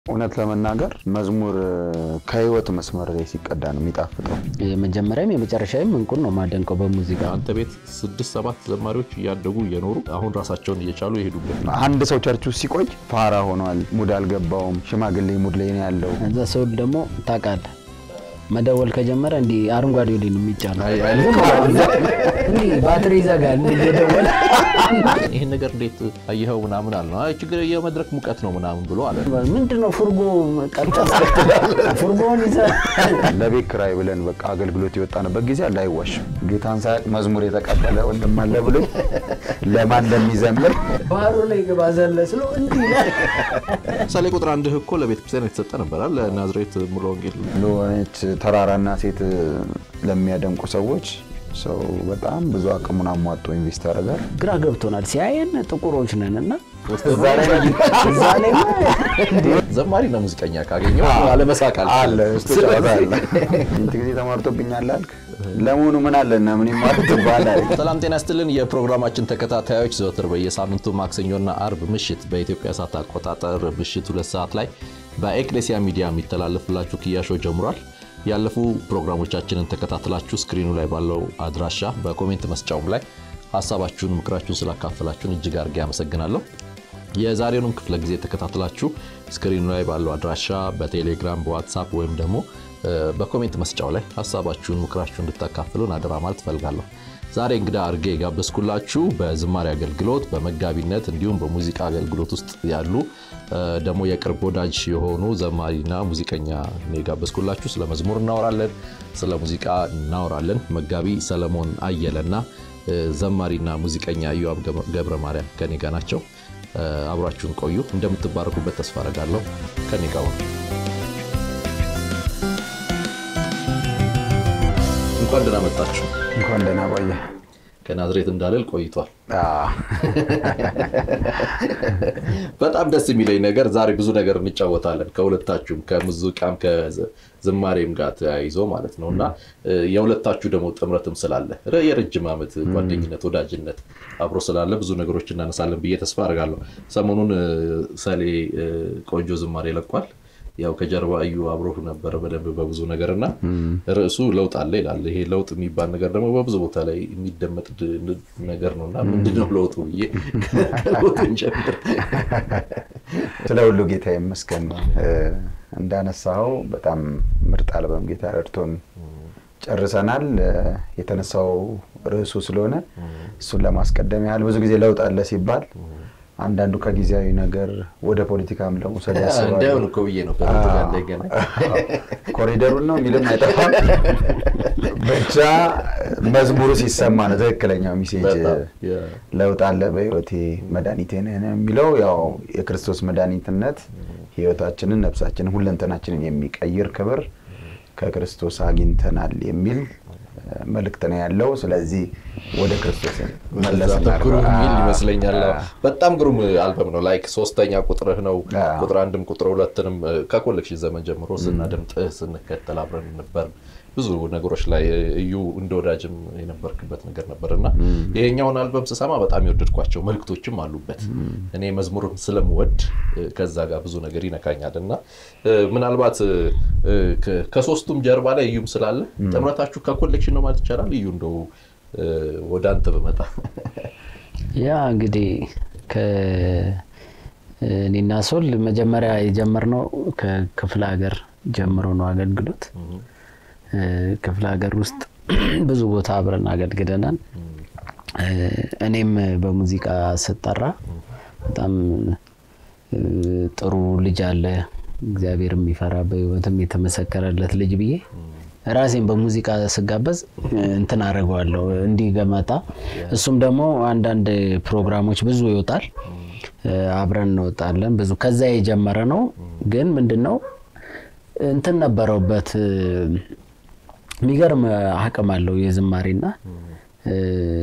እውነት ለመናገር መዝሙር ከህይወት መስመር ላይ ሲቀዳ ነው የሚጣፍጠው። የመጀመሪያም የመጨረሻም እንቁን ነው ማደንቀው በሙዚቃ አንተ ቤት ስድስት ሰባት ዘማሪዎች እያደጉ እየኖሩ አሁን ራሳቸውን እየቻሉ የሄዱበት አንድ ሰው ቸርች ውስጥ ሲቆይ ፋራ ሆኗል፣ ሙድ አልገባውም፣ ሽማግሌ ሙድ ላይ ነው ያለው። እዛ ሰው ደግሞ ታውቃለህ መደወል ከጀመረ እንዲህ አረንጓዴ ወዲህ ነው የሚጫነው። እንዲህ ባትሪ ይዘጋል እንዲህ እየደወለ ይህን ነገር እንዴት አየኸው ምናምን አለ አይ ችግር የመድረክ ሙቀት ነው ምናምን ብሎ አለ። ምንድን ነው ፉርጎ ቀልጣ ፉርጎውን ይዘህ ለቤት ክራይ ብለን በቃ አገልግሎት የወጣንበት ጊዜ አለ። አይዋሽም። ጌታን ሳያውቅ መዝሙር የተቀበለ ወንድም አለ ብሎ ለማን እንደሚዘምር ባህሩ ላይ ግባ ዘለ ስሎ እንዲህ ይላል። ምሳሌ ቁጥር አንድህ እኮ ለቤተክርስቲያን የተሰጠ ነበራል ለናዝሬት ሙሉ ወንጌል ለሆነች ተራራና ሴት ለሚያደንቁ ሰዎች ሰው በጣም ብዙ አቅሙን አሟጦ ኢንቨስት ያደርጋል። ግራ ገብቶናል። ሲያየን ጥቁሮች ነን እና እዛ ላይ ዘማሪና ሙዚቀኛ ካገኘው አለመሳቅ አለ አልችልም። ውስጥ ጨዋታ አለ። ስንት ጊዜ ተማርቶብኛል አልክ? ለመሆኑ ምን አለና ምን ይማሩት ይባላል። ሰላም ጤና ይስጥልን። የፕሮግራማችን ተከታታዮች ዘወትር በየሳምንቱ ማክሰኞና አርብ ምሽት በኢትዮጵያ ሰዓት አቆጣጠር ምሽት ሁለት ሰዓት ላይ በኤክሌሲያ ሚዲያ የሚተላለፍላችሁ ክያሾ ጀምሯል። ያለፉ ፕሮግራሞቻችንን ተከታትላችሁ ስክሪኑ ላይ ባለው አድራሻ በኮሜንት መስጫውም ላይ ሀሳባችሁን፣ ምክራችሁን ስላካፈላችሁን እጅግ አድርጌ አመሰግናለሁ። የዛሬውንም ክፍለ ጊዜ ተከታትላችሁ ስክሪኑ ላይ ባለው አድራሻ በቴሌግራም በዋትሳፕ ወይም ደግሞ በኮሜንት መስጫው ላይ ሀሳባችሁን ምክራችሁን እንድታካፍሉን አደራ ማለት እፈልጋለሁ። ዛሬ እንግዳ አድርጌ የጋበዝኩላችሁ በዝማሬ አገልግሎት በመጋቢነት እንዲሁም በሙዚቃ አገልግሎት ውስጥ ያሉ ደግሞ የቅርብ ወዳጅ የሆኑ ዘማሪና ሙዚቀኛ ነው የጋበዝኩላችሁ። ስለ መዝሙር እናወራለን፣ ስለ ሙዚቃ እናወራለን። መጋቢ ሰለሞን አየለና ዘማሪና ሙዚቀኛ ኢዮአብ ገብረ ማርያም ከኔ ጋ ናቸው። አብራችሁን ቆዩ። እንደምትባረኩበት ተስፋ አደርጋለሁ። ከኔ ጋ ሁኑ። እንኳን ደህና መጣችሁ። እንኳን ደህና ቆየ። ከናዝሬት እንዳልል ቆይቷል። አዎ። በጣም ደስ የሚለኝ ነገር ዛሬ ብዙ ነገር እንጫወታለን ከሁለታችሁም ከሙዚቃም ከዝማሬም ጋር ተያይዞ ማለት ነው እና የሁለታችሁ ደግሞ ጥምረትም ስላለ የረጅም ዓመት ጓደኝነት ወዳጅነት አብሮ ስላለ ብዙ ነገሮች እናነሳለን ብዬ ተስፋ አድርጋለሁ። ሰሞኑን ሰሌ ቆንጆ ዝማሬ ለቋል። ያው ከጀርባ እዩ አብሮ ነበረ በደንብ በብዙ ነገር እና ርዕሱ ለውጥ አለ ይላል። ይሄ ለውጥ የሚባል ነገር ደግሞ በብዙ ቦታ ላይ የሚደመጥ ነገር ነው እና ምንድነው ለውጡ ብዬ ከለውጥ እንጀምር። ስለ ሁሉ ጌታ ይመስገን። እንዳነሳኸው በጣም ምርጥ አልበም ጌታ ረድቶን ጨርሰናል። የተነሳው ርዕሱ ስለሆነ እሱን ለማስቀደም ያህል ብዙ ጊዜ ለውጥ አለ ሲባል አንዳንዱ ከጊዜያዊ ነገር ወደ ፖለቲካም ለመውሰድ ያስባሉ። እንዳይሆን እኮ ብዬ ነው ከለውጥ ጋር እንዳይገናኝ። ኮሪደሩን ነው የሚልም አይጠፋም። ብቻ መዝሙሩ ሲሰማ ነው ትክክለኛው ሚሴጅ በጣም የ- ለውጥ አለ በህይወቴ መድኃኒቴ ነህ ነው የሚለው ያው የክርስቶስ መድኃኒትነት ህይወታችንን፣ ነፍሳችንን፣ ሁለንተናችንን የሚቀይር ክብር ከክርስቶስ አግኝተናል የሚል እ፣ መልእክት ነው ያለው። ስለዚህ ወደ ክርስቶስ መለስ በዛ በኩል እናድርገው። የሚል አ- ይመስለኛል። አዎ። አ- በጣም ግሩም አልበም ነው። ላይክ ሶስተኛ ቁጥርህ ነው። አዎ። ቁጥር አንድም ቁጥር ሁለትንም እ፣ ከኮሌክሽን ዘመን ጀምሮ ስናደምጥህ ስንከተል አብረን ነበር። ብዙ ነገሮች ላይ እ፣ እዩ እንደ ወዳጅም የነበርክበት ነገር ነበር እና ይሄኛውን አልበም ስሰማ በጣም የወደድኳቸው መልክቶችም አሉበት። እኔ መዝሙርም ስለምወድ እ፣ ከዛ ጋር ብዙ ነገር ይነካኛል እና እ፣ ምናልባት እ፣ እ፣ ከ- ከሶስቱም ጀርባ ላይ እዩም ስላለ ጥምረታችሁ ከኮሌክሽን ነው ማለት ይቻላል። እዩ እንደው እ፣ ወደ አንተ በመጣ ያ እንግዲህ ከእኔና ሶል መጀመሪያ የጀመርነው ከክፍለ ሀገር ጀምሮ ነው አገልግሎት። እ፣ ክፍለ ሀገር ውስጥ ብዙ ቦታ አብረን አገልግለናል። እ፣ እኔም በሙዚቃ ስጠራ በጣም እ፣ ጥሩ ልጅ አለ እግዚአብሔር የሚፈራ በሕይወትም የተመሰከረለት ልጅ ብዬ ራሴን በሙዚቃ ስጋበዝ እ፣ እንትን አደርገዋለሁ እንዲገመጣ። እሱም ደግሞ አንዳንድ ፕሮግራሞች ብዙ ይወጣል፣ እ፣ አብረን እንወጣለን። ብዙ ከዛ የጀመረ ነው። ግን ምንድን ነው እንትን ነበረውበት እ፣ የሚገርም አቅም አለው የዝማሬና እ፣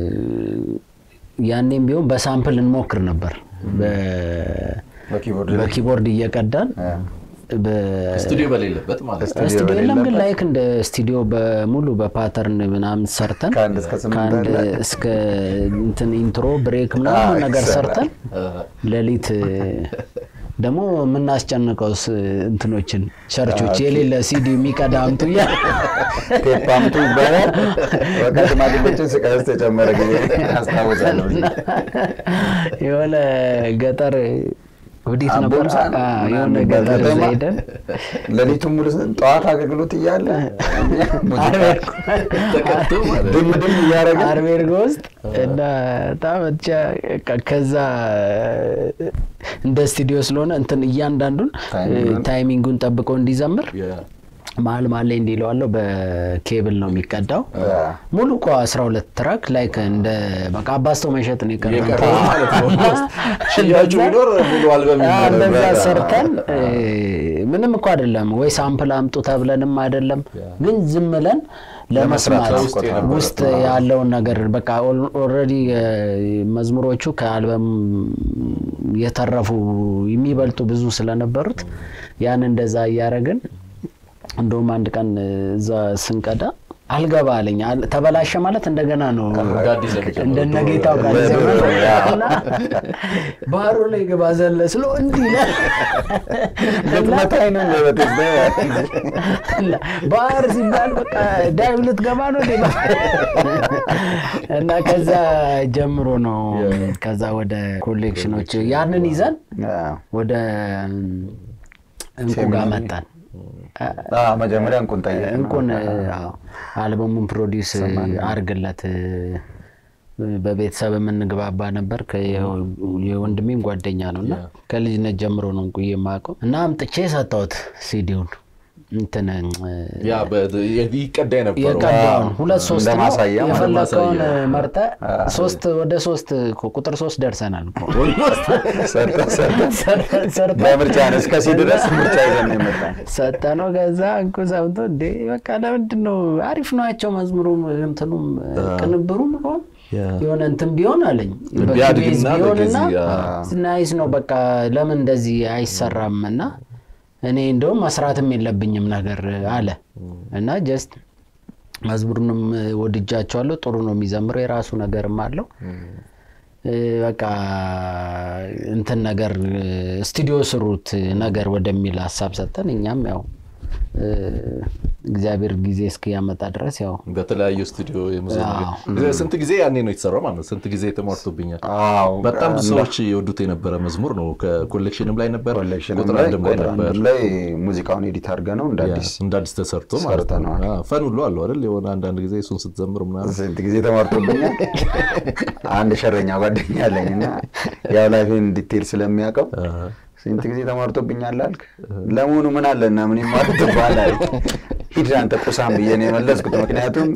ያኔም ቢሆን በሳምፕል እንሞክር ነበር በ- በኪቦርድ ላይ በኪቦርድ እየቀዳን በ- ስቱዲዮ በሌለበት ማለት ነው። ስቱዲዮ ስቱዲዮ የለም ግን በሌለበት ላይክ እንደ ስቱዲዮ በሙሉ በፓተርን ምናምን ሰርተን ከአንድ እስከ ስምንት ከአንድ አለ። እስከ እንትን ኢንትሮ ብሬክ ምናምን አዎ፣ ነገር ይሰራል። ሰርተን ሌሊት ደግሞ የምናስጨንቀው እንትኖችን ቸርቾች የሌለ ሲዲ የሚቀዳ አምጡ እያለ ቴፕ አምጡ ይባላል። በቃ ሽማግሌዎችን ስቃይ ውስጥ የጨመረ ጊዜ አስታውሳለሁ። የሆነ ገጠር ወዴት ነበር? አቦምሳ ነው አዎ፣ ምናምን የሆነ የሚባል ገጠር እዛ ከተማ ሄደን ሌሊቱን ሙሉ ጠዋት አገልግሎት እያለ ሙዚቃ ተቀጥቶ ማለት ነው። ድም ድም እያደረገ አርቤርጎ ውስጥ እና በጣም ብቻ በቃ ከዛ እንደ ስቱዲዮ ስለሆነ እንትን እያንዳንዱን ታይሚንጉን- ታይሚንጉን ጠብቆ እንዲዘምር የ- መሀል መሀል ላይ እንዲለዋለው በኬብል ነው የሚቀዳው። ሙሉ እኮ 12 ትራክ ላይክ እንደ በቃ አባስቶ መሸጥ ነው የቀረው። የቀረው ማለት ነው። ሽያጩ ቢኖር ሙሉ አልበም አዎ፣ ይኖራል። እንደዛ በቃ። ሰርተን እ፣ ምንም እኮ አይደለም ወይ ሳምፕል አምጡ ተብለንም አይደለም፣ ግን ዝም ብለን ለመስማት ለመስራት ውስጥ የነበረ ውስጥ ያለውን ነገር በቃ ኦልሬዲ መዝሙሮቹ ከአልበም የተረፉ የሚበልጡ ብዙ ስለነበሩት ያን እንደዛ እያደረግን እንደውም አንድ ቀን እዛ ስንቀዳ አልገባ አለኝ። አል- ተበላሸ ማለት እንደገና ነው እንደ አዲስ ለመጀመር እንደነ ድሮ ጌታው ጋር በድሮ ዘመን ያው። እና ባህሩ ላይ ግባ ዘለ ስሎ እንዲህ ይላል። ልትመታኝ ነው በበቴስ እና ባህር ሲባል በቃ ዳይቭ ልትገባ ነው እንዴ? እና ከዛ ጀምሮ ነው ከዛ ወደ ኮሌክሽኖች ያንን ይዘን ወደ እንቁ ጋር መጣን። መጀመሪያ እንቁን ጠየቅ እንቁን አዎ፣ አልበሙን ፕሮዲውስ አርግለት በቤተሰብ የምንግባባ ነበር። ከ- የወንድሜም ጓደኛ ነው እና ከልጅነት ጀምሮ ነው እንቁ የማውቀው እና አምጥቼ ሰጠሁት ሲዲውን እንትን ያ በ- ይቀዳ የነበረው የቀዳውን ሁለት ሶስት እንደ ነው ማሳያ ማለት የፈለከውን ማሳያ። መርጠ ሶስት ወደ ሶስት እኮ ቁጥር ሶስት ደርሰናል እኮ ሰርተ ሰርተ ሰርተን ሰርተን በምርጫ ነው እስከ ሲ ድረስ ምርጫ ይዘን ነው የመጣን። ሰጠ ነው። ከዛ እንኩ ሰምቶ እንዴ በቃ ለምንድን ነው አሪፍ ናቸው መዝሙሩም እንትኑም ቅንብሩም እኮ የሆነ እንትን ቢሆን አለኝ ቢያድግና በኪቤዝ ቢሆንና በጊዜ፣ ናይስ ነው በቃ ለምን እንደዚህ አይሰራም እና እኔ እንደውም መስራትም የለብኝም ነገር አለ እና ጀስት መዝሙሩንም ወድጃቸዋለሁ። ጥሩ ነው የሚዘምረው የራሱ ነገርም አለው። እ፣ በቃ እንትን ነገር ስቱዲዮ ስሩት ነገር ወደሚል ሀሳብ ሰጠን። እኛም ያው እ፣ እግዚአብሔር ጊዜ እስኪያመጣ ድረስ ያው በተለያዩ ስቱዲዮ የሙዚቃ ነገር- ስንት ጊዜ ያኔ ነው የተሰራው ማለት ነው። ስንት ጊዜ ተሞርቶብኛል። አዎ በጣም ብዙ ሰዎች የወዱት የነበረ መዝሙር ነው። ከኮሌክሽንም ላይ ነበር፣ ኮሌክሽንም ቁጥር ላይ አንድም ላይ ቁጥር ነበር። አንድም ላይ ሙዚቃውን ኤዲት አድርገ ነው እንደ አዲስ እንደ አዲስ ተሰርቶ ማለት ነው። ሰርተነዋል። አዎ፣ ፈን ሁሉ አለው አይደል? የሆነ አንዳንድ ጊዜ እሱን ስትዘምር ምናምን ስንት ጊዜ ተማርቶብኛል። አንድ ሸረኛ ጓደኛ አለኝ እና ያው ላይፌን ዲቴል ስለሚያውቀው ስንት ጊዜ ተማርቶብኛል አልክ? ለመሆኑ ምን አለና ምን ይማርት ይባላል? ሂድ አንተ ቁሳም ብዬ ነው የመለስኩት። ምክንያቱም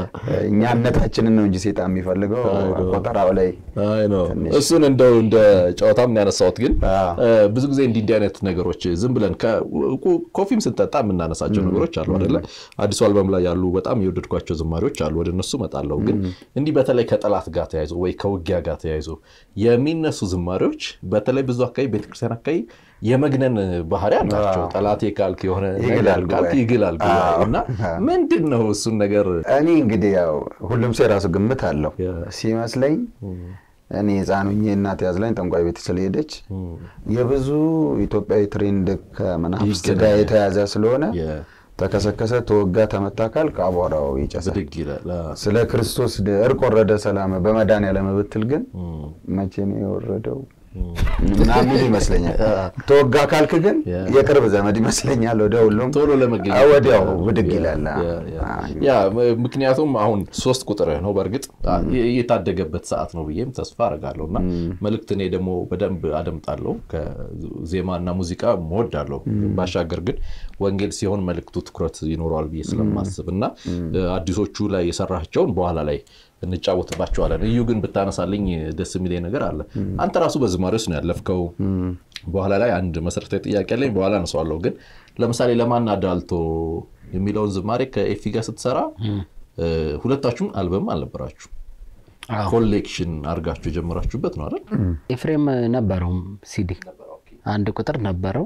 እኛነታችንን ነው እንጂ ሴጣን የሚፈልገው ቆጠራው ላይ አይ ነው እሱን እንደው እንደ ጨዋታም ያነሳሁት ግን አዎ። እ፣ ብዙ ጊዜ እንዲህ እንዲህ አይነት ነገሮች ዝም ብለን ከ- ኮ- ኮፊም ስንጠጣ የምናነሳቸው ነገሮች አሉ አይደለ? አዲሱ አልበም ላይ ያሉ በጣም የወደድኳቸው ዝማሬዎች አሉ። ወደ እነሱ እመጣለሁ። ግን እንዲህ በተለይ ከጠላት ጋር ተያይዞ ወይ ከውጊያ ጋር ተያይዞ የሚነሱ ዝማሬዎች በተለይ ብዙ አካባቢ ቤተክርስቲያን አካባቢ የመግነን ባህሪ አላቸው። ጠላቴ ካልክ የሆነ ነገር ይግላል ካልክ ጉባኤ። ይግላል ጉባኤ አዎ። እና ምንድን ነው እሱን ነገር እኔ እንግዲህ ያው ሁሉም ሰው የራሱ ግምት አለው ሲመስለኝ እኔ ሕፃን ሆኜ እናት ያዝላኝ ጠንቋይ ቤት ስለሄደች የብዙ ኢትዮጵያዊ ትሬንድ ከመናፍስት ጋር የተያዘ ስለሆነ የ- ተከሰከሰ፣ ተወጋ፣ ተመታ ካልክ አቧራው ይጨሳል። ብድግ ይላል። አዎ። ስለ ክርስቶስ ድ- እርቅ ወረደ ሰላም በመድኃኒዓለም ብትል ግን መቼ ነው የወረደው ምናምን ይመስለኛል። ተወጋ ካልክ ግን ያ። የቅርብ ዘመድ ይመስለኛል። ወደ ሁሉም ቶሎ ለመገኘት አዎ፣ ወዲያው ብድግ ያ፣ ይላል። ያ፣ ያ። አዎ። ያ ም- ምክንያቱም አሁን ሶስት ቁጥር ነው በእርግጥ የ- የታደገበት ሰዓት ነው ብዬም ተስፋ አደርጋለሁ እና መልእክት እኔ ደግሞ በደንብ አደምጣለሁ ከዜማና ሙዚቃ እወዳለሁ ባሻገር ግን ወንጌል ሲሆን መልእክቱ ትኩረት ይኖረዋል ብዬ ስለማስብ እና አዲሶቹ ላይ የሰራቸውን በኋላ ላይ እንጫወትባቸዋለን እዩ ግን ብታነሳልኝ ደስ የሚለኝ ነገር አለ አንተ ራሱ በዝማሬ ውስጥ ነው ያለፍከው በኋላ ላይ አንድ መሰረታዊ ጥያቄ አለኝ በኋላ አነሳዋለሁ ግን ለምሳሌ ለማን አዳልቶ የሚለውን ዝማሬ ከኤፊ ጋር ስትሰራ እ፣ ሁለታችሁም አልበም አልነበራችሁ አዎ። ኮሌክሽን አድርጋችሁ የጀመራችሁበት ነው አይደል ኤፍሬም ነበረው ሲዲ አንድ ቁጥር ነበረው።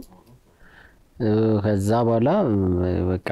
እ፣ ከዛ በኋላ እ፣ በቃ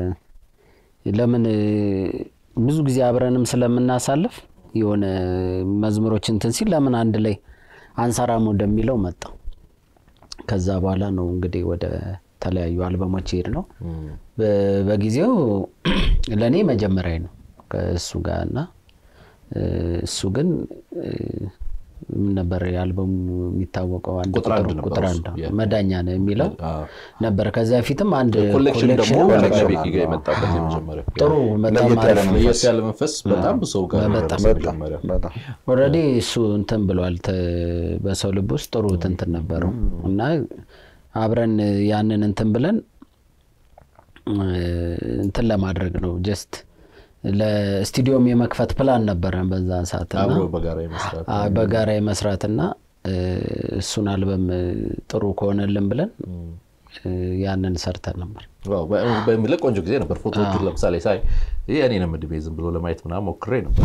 ለምን እ፣ ብዙ ጊዜ አብረንም ስለምናሳልፍ የሆነ መዝሙሮች እንትን ሲል ለምን አንድ ላይ አንሰራም ወደሚለው መጣው። ከዛ በኋላ ነው እንግዲህ ወደ ተለያዩ አልበሞች ሄድ ነው። በ- በጊዜው ለእኔ መጀመሪያ ነው ከእሱ ጋር እና እ፣ እሱ ግን እ፣ ምን ነበር የአልበሙ የሚታወቀው አንድ ቁጥር አንድ ቁጥር- ነበር ቁጥር እሱ፣ አንድ ያ። መዳኛ ነው የሚለው አዎ። ነበር። ከዛ በፊትም አንድ ኮሌክሽን ደግሞ ኮሌክሽንም ነበር። ከቤኪ ጋር የመጣበት የመጀመሪያ ጥሩ በጣም ለየት ያለ አሪፍ ነው። ለየት ያለ መንፈስ በጣም ብዙ ሰው ጋር በጣም የደረሰ መጀመሪያ በጣም ኦልሬዲ እሱ እንትን ብሏል። ተ- በሰው ልብ ውስጥ ጥሩ እንትን ነበረው እና አብረን ያንን እንትን ብለን እ፣ እንትን ለማድረግ ነው ጀስት ለስቱዲዮም የመክፈት ፕላን ነበረን በዛ ሰዓት እና አብሮ በጋራ የመስራት አ- በጋራ የመስራትና እ፣ እሱን አልበም እ፣ ጥሩ ከሆነልን ብለን እ፣ ያንን ሰርተን ነበር። ዋው፣ በ- በሚል ቆንጆ ጊዜ ነበር። ፎቶዎቹን ለምሳሌ ሳይ ይህ እኔንም እድሜ ዝም ብሎ ለማየት ምናምን ሞክሬ ነበር።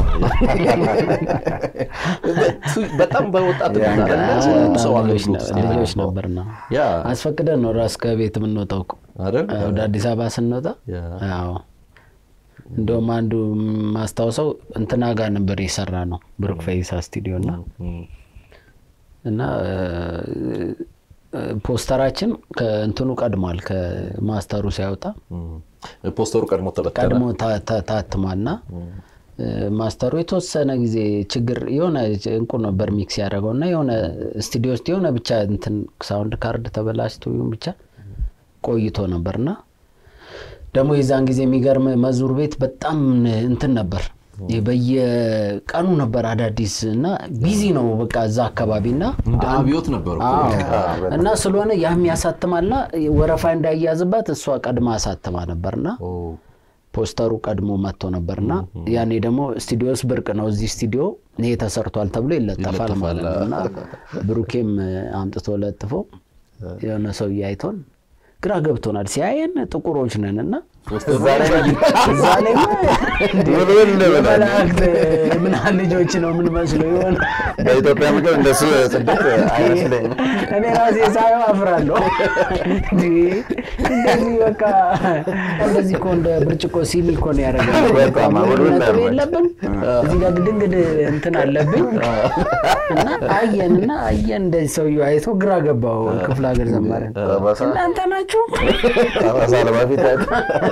በጣም በወጣት ያ፣ አይደለ? በጣም ሁሉም ሰው ልጆች አገልግሎት ውስጥ ነ- ልጆች የገባው። ነበርና ያ አስፈቅደን ነው ራስ ከቤት የምንወጣው እኮ አይደል? ወደ አዲስ አበባ ስንወጣ ያ። አዎ እንደውም አንዱ ማስታውሰው እንትና ጋር ነበር የሰራ ነው ብሩክ ፈይሳ ስቱዲዮ እና እም፣ እና እ፣ እ፣ ፖስተራችን ከእንትኑ ቀድሟል ከማስተሩ ሲያወጣ እም። ፖስተሩ ቀድሞ ተበተነ። ቀድሞ ታ- ታ- ታትሟና እ፣ ማስተሩ የተወሰነ ጊዜ ችግር የሆነ እንቁ ነበር ሚክስ ያደረገው እና የሆነ ስቱዲዮ ውስጥ የሆነ ብቻ እንትን ሳውንድ ካርድ ተበላሽቶ ይሁን ብቻ ቆይቶ ነበርና ደግሞ የዛን ጊዜ የሚገርም መዝሙር ቤት በጣም እንትን ነበር ይህ በየቀኑ ነበር አዳዲስ እና ቢዚ ነው በቃ እዛ አካባቢ እና እንደ አብዮት ነበር እኮ። አዎ። እና ስለሆነ ያም ያሳትማልና ወረፋ እንዳያዝባት እሷ ቀድማ አሳትማ ነበርና ኦ፣ ፖስተሩ ቀድሞ መጥቶ ነበርና ያኔ ደግሞ ስቱዲዮስ ብርቅ ነው። እዚህ ስቱዲዮ ይሄ ተሰርቷል ተብሎ ይለጠፋል ይለጠፋል። ማለት ነው እና ብሩኬም አምጥቶ ለጥፎ የሆነ ሰው እያይቶን ግራ ገብቶናል። ሲያየን ጥቁሮች ነን እና እዛ ላይ ውልውል ብለን መላእክት ምናምን ልጆች ነው የምንመስለው የሆነ በኢትዮጵያ ምግብ እንደሱ ስደት አይመስለኝም። እኔ ራሴ ሳየው አፍራለሁ። እንዴ እንደዚህ በቃ እንደዚህ እኮ እንደ ብርጭቆ ሲኒ እኮ ነው ያደረገው። በጣም አውሎ ነጥብ እንዳልመች። የለብን እዚህ ጋር ግድንግድ እንትን አለብኝ እና አየን እና አየን እንደዚህ ሰውዬው አይቶ ግራ ገባው። ክፍለ ሀገር ዘማሪ ጠባሳ እናንተ ናችሁ ጠባሳ ለማፊት አይቶ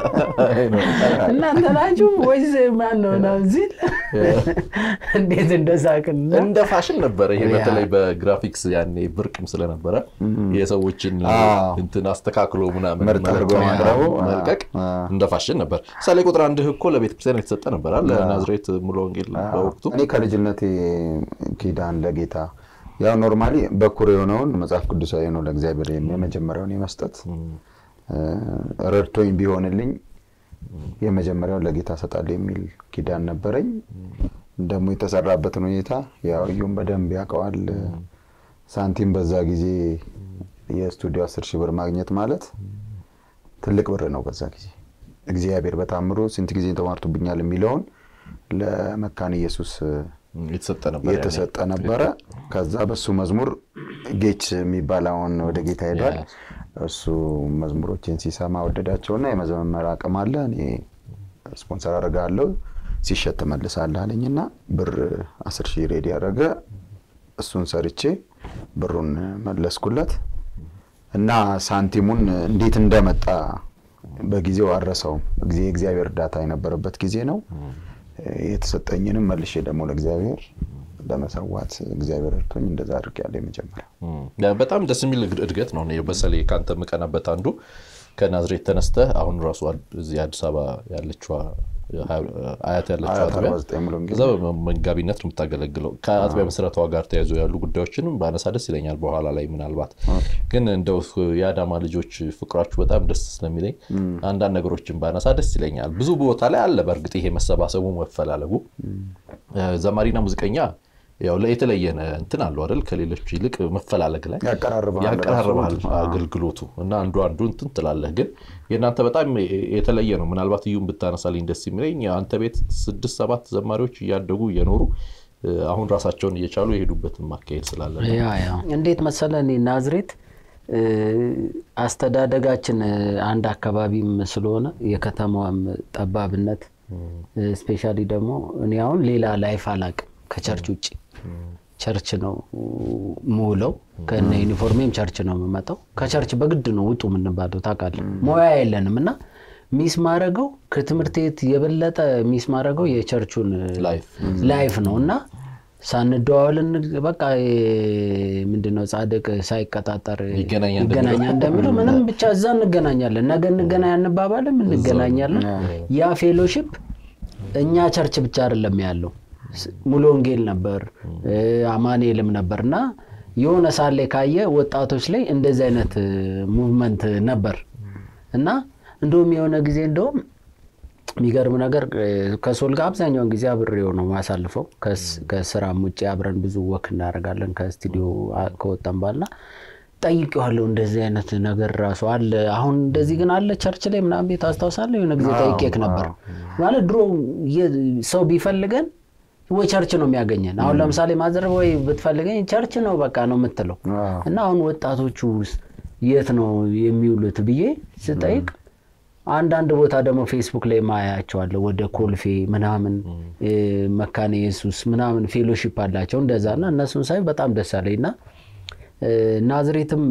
እናንተ ናችሁ ወይስ ማን ነው ምናምን ሲል እንዴት እንደሳቅን እና እንደ ፋሽን ነበረ ይሄ ያ። በተለይ በግራፊክስ ያኔ ብርቅም ስለነበረ የሰዎችን አዎ። እንትን አስተካክሎ ምናምን ምርጥ አድርጎ መልቀቅ፣ ማቅረቡ፣ መልቀቅ አ- አ- እንደ ፋሽን ነበር። ምሳሌ ቁጥር አንድ እኮ ለቤተ ክርስቲያን የተሰጠ ነበር አለ ናዝሬት ሙሉ ወንጌል በወቅቱ እኔ ከልጅነቴ ኪዳን ለጌታ ያው ኖርማሊ በኩር የሆነውን መጽሐፍ ቅዱሳዊ ነው ለእግዚአብሔር የመጀመሪያውን የመስጠት እ፣ ረድቶኝ ቢሆንልኝ የመጀመሪያውን ለጌታ እሰጣለሁ የሚል ኪዳን ነበረኝ። ደግሞ የተሰራበትን ሁኔታ ያው እዩም በደንብ ያውቀዋል። ሳንቲም በዛ ጊዜ የስቱዲዮ አስር ሺህ ብር ማግኘት ማለት ትልቅ ብር ነው። በዛ ጊዜ እግዚአብሔር በታምሮ ስንት ጊዜ ተማርቶብኛል የሚለውን ለመካነ ኢየሱስ የተሰጠ ነበር ያኔ። የተሰጠ ነበረ። ከዛ በሱ መዝሙር ጌች የሚባል አሁን ወደ ጌታ ሄዷል። እሱ መዝሙሮችን ሲሰማ ወደዳቸውና የመዘመር አቅም አለ እኔ ስፖንሰር አደርጋለሁ ሲሸጥ ትመልሳለህ አለኝና ብር አስር ሺህ ሬዲ ያደረገ እሱን ሰርቼ ብሩን መለስኩለት እና ሳንቲሙን እንዴት እንደመጣ በጊዜው አረሰውም። ጊዜ የእግዚአብሔር እርዳታ የነበረበት ጊዜ ነው። የተሰጠኝንም መልሼ ደግሞ ለእግዚአብሔር ለመሰዋት እግዚአብሔር እርቶኝ እንደዛ አድርጌያለሁ። የመጀመሪያ ያ በጣም ደስ የሚል እድ- እድገት ነው። እኔ በተለይ ከአንተ የምቀናበት አንዱ ከናዝሬት ተነስተህ አሁን ራሱ አድ- እዚህ አዲስ አበባ ያለችዋ አያት ያለችው አያት አጥቢያ 49 ሙሉ ወንጌል። እዛ በመጋቢነት ነው የምታገለግለው። ከአጥቢያ መሰረቷ ጋር ተያይዞ ያሉ ጉዳዮችንም በአነሳ ደስ ይለኛል። በኋላ ላይ ምናልባት ግን እንደው የአዳማ ልጆች ፍቅራችሁ በጣም ደስ ስለሚለኝ አንዳንድ ነገሮችን ባነሳ ደስ ይለኛል። ብዙ ቦታ ላይ አለ በእርግጥ ይሄ መሰባሰቡ መፈላለጉ ዘማሪና ሙዚቀኛ ያው የተለየ እንትን አለው አይደል? ከሌሎች ይልቅ መፈላለግ ላይ ያቀራርባል ያቀራርባል ራሱ። አገልግሎቱ እና አንዱ አንዱ እንትን ትላለህ። ግን የእናንተ በጣም የተለየ ነው። ምናልባት እዩም ብታነሳልኝ ደስ የሚለኝ አንተ ቤት ስድስት ሰባት ዘማሪዎች እያደጉ እየኖሩ አሁን ራሳቸውን እየቻሉ የሄዱበትን ማካሄድ ስላለ ነው። ያ ያ እንዴት መሰለ እኔ ናዝሬት እ፣ አስተዳደጋችን እ፣ አንድ አካባቢም ስለሆነ የከተማዋም ጠባብነት ስፔሻሊ ደግሞ እኔ አሁን ሌላ ላይፍ አላቅም ከቸርች ውጭ ቸርች ነው ምውለው። ከነ ዩኒፎርሜም ቸርች ነው የምመጣው። ከቸርች በግድ ነው ውጡ የምንባለው ታውቃለህ። ሙያ የለንም እና ሚስ ማድረገው ከትምህርት ቤት የበለጠ ሚስ ማድረገው የቸርቹን ላይፍ ላይፍ ነው እና ሳንደዋወልን በቃ ምንድነው ጻድቅ ሳይቀጣጠር ይገናኛል ይገናኛል እንደሚለው ምንም ብቻ እዛ እንገናኛለን። ነገ እንገናኝ አንባባልም፣ እንገናኛለን። ያ ፌሎሺፕ እኛ ቸርች ብቻ አይደለም ያለው ሙሉ ወንጌል ነበር አማኑኤልም ነበር እና የሆነ ሳሌ ካየ ወጣቶች ላይ እንደዚህ አይነት ሙቭመንት ነበር እና እንደውም የሆነ ጊዜ እንደውም የሚገርም ነገር ከሶል ጋር አብዛኛውን ጊዜ አብሬው ነው ማሳልፈው። ከስራም ውጭ አብረን ብዙ ወክ እናደርጋለን ከስቱዲዮ ከወጣን በኋላ ጠይቄዋለሁ። እንደዚህ አይነት ነገር ራሱ አለ አሁን እንደዚህ ግን አለ ቸርች ላይ ምናምን ቤት አስታውሳለሁ። የሆነ ጊዜ ጠይቄክ ነበር ማለት ድሮ ሰው ቢፈልገን ወይ ቸርች ነው የሚያገኘን። አሁን ለምሳሌ ማዘር ወይ ብትፈልገኝ ቸርች ነው በቃ ነው የምትለው እና አሁን ወጣቶቹ የት ነው የሚውሉት ብዬ ስጠይቅ አንዳንድ ቦታ ደግሞ ፌስቡክ ላይ ማያቸዋለሁ ወደ ኮልፌ ምናምን መካነ ኢየሱስ ምናምን ፌሎሺፕ አላቸው እንደዛ እና እነሱን ሳይ በጣም ደስ አለኝ እና ናዝሬትም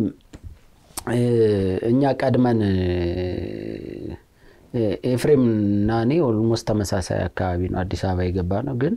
እኛ ቀድመን ኤፍሬም እና እኔ ኦልሞስት ተመሳሳይ አካባቢ ነው አዲስ አበባ የገባ ነው ግን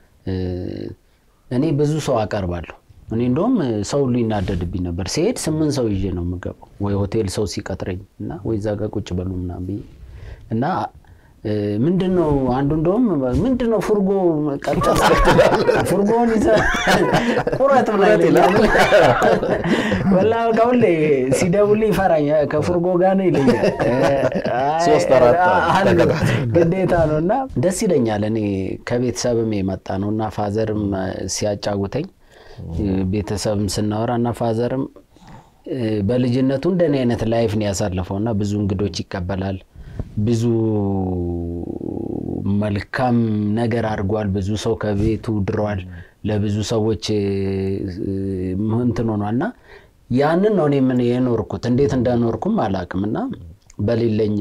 እኔ ብዙ ሰው አቀርባለሁ እኔ እንደውም ሰው ሁሉ ይናደድብኝ ነበር። ሲሄድ ስምንት ሰው ይዤ ነው የምገባው፣ ወይ ሆቴል ሰው ሲቀጥረኝ እና ወይ እዛ ጋር ቁጭ በሉ ምናምን ብዬ እና ምንድን ነው አንዱ እንደውም ምንድን ነው ፉርጎ ቀጠል ፉርጎውን ይዘህ ቁረጥ ብላ ይለኛል። ወላ በቃ ሁሌ ሲደውልኝ ይፈራኛል። ከፉርጎ ጋር ነው ይለኛል። ሶስት አራት አለ ግዴታ ነው እና ደስ ይለኛል። እኔ ከቤተሰብም የመጣ ነው እና ፋዘርም ሲያጫውተኝ ቤተሰብም ስናወራ እና ፋዘርም በልጅነቱ እንደኔ አይነት ላይፍ ነው ያሳለፈው እና ብዙ እንግዶች ይቀበላል። ብዙ መልካም ነገር አድርጓል። ብዙ ሰው ከቤቱ ድሯል። ለብዙ ሰዎች እንትን ሆኗል እና ያንን ነው እኔ ምን የኖርኩት እንዴት እንደኖርኩም አላውቅም እና በሌለኝ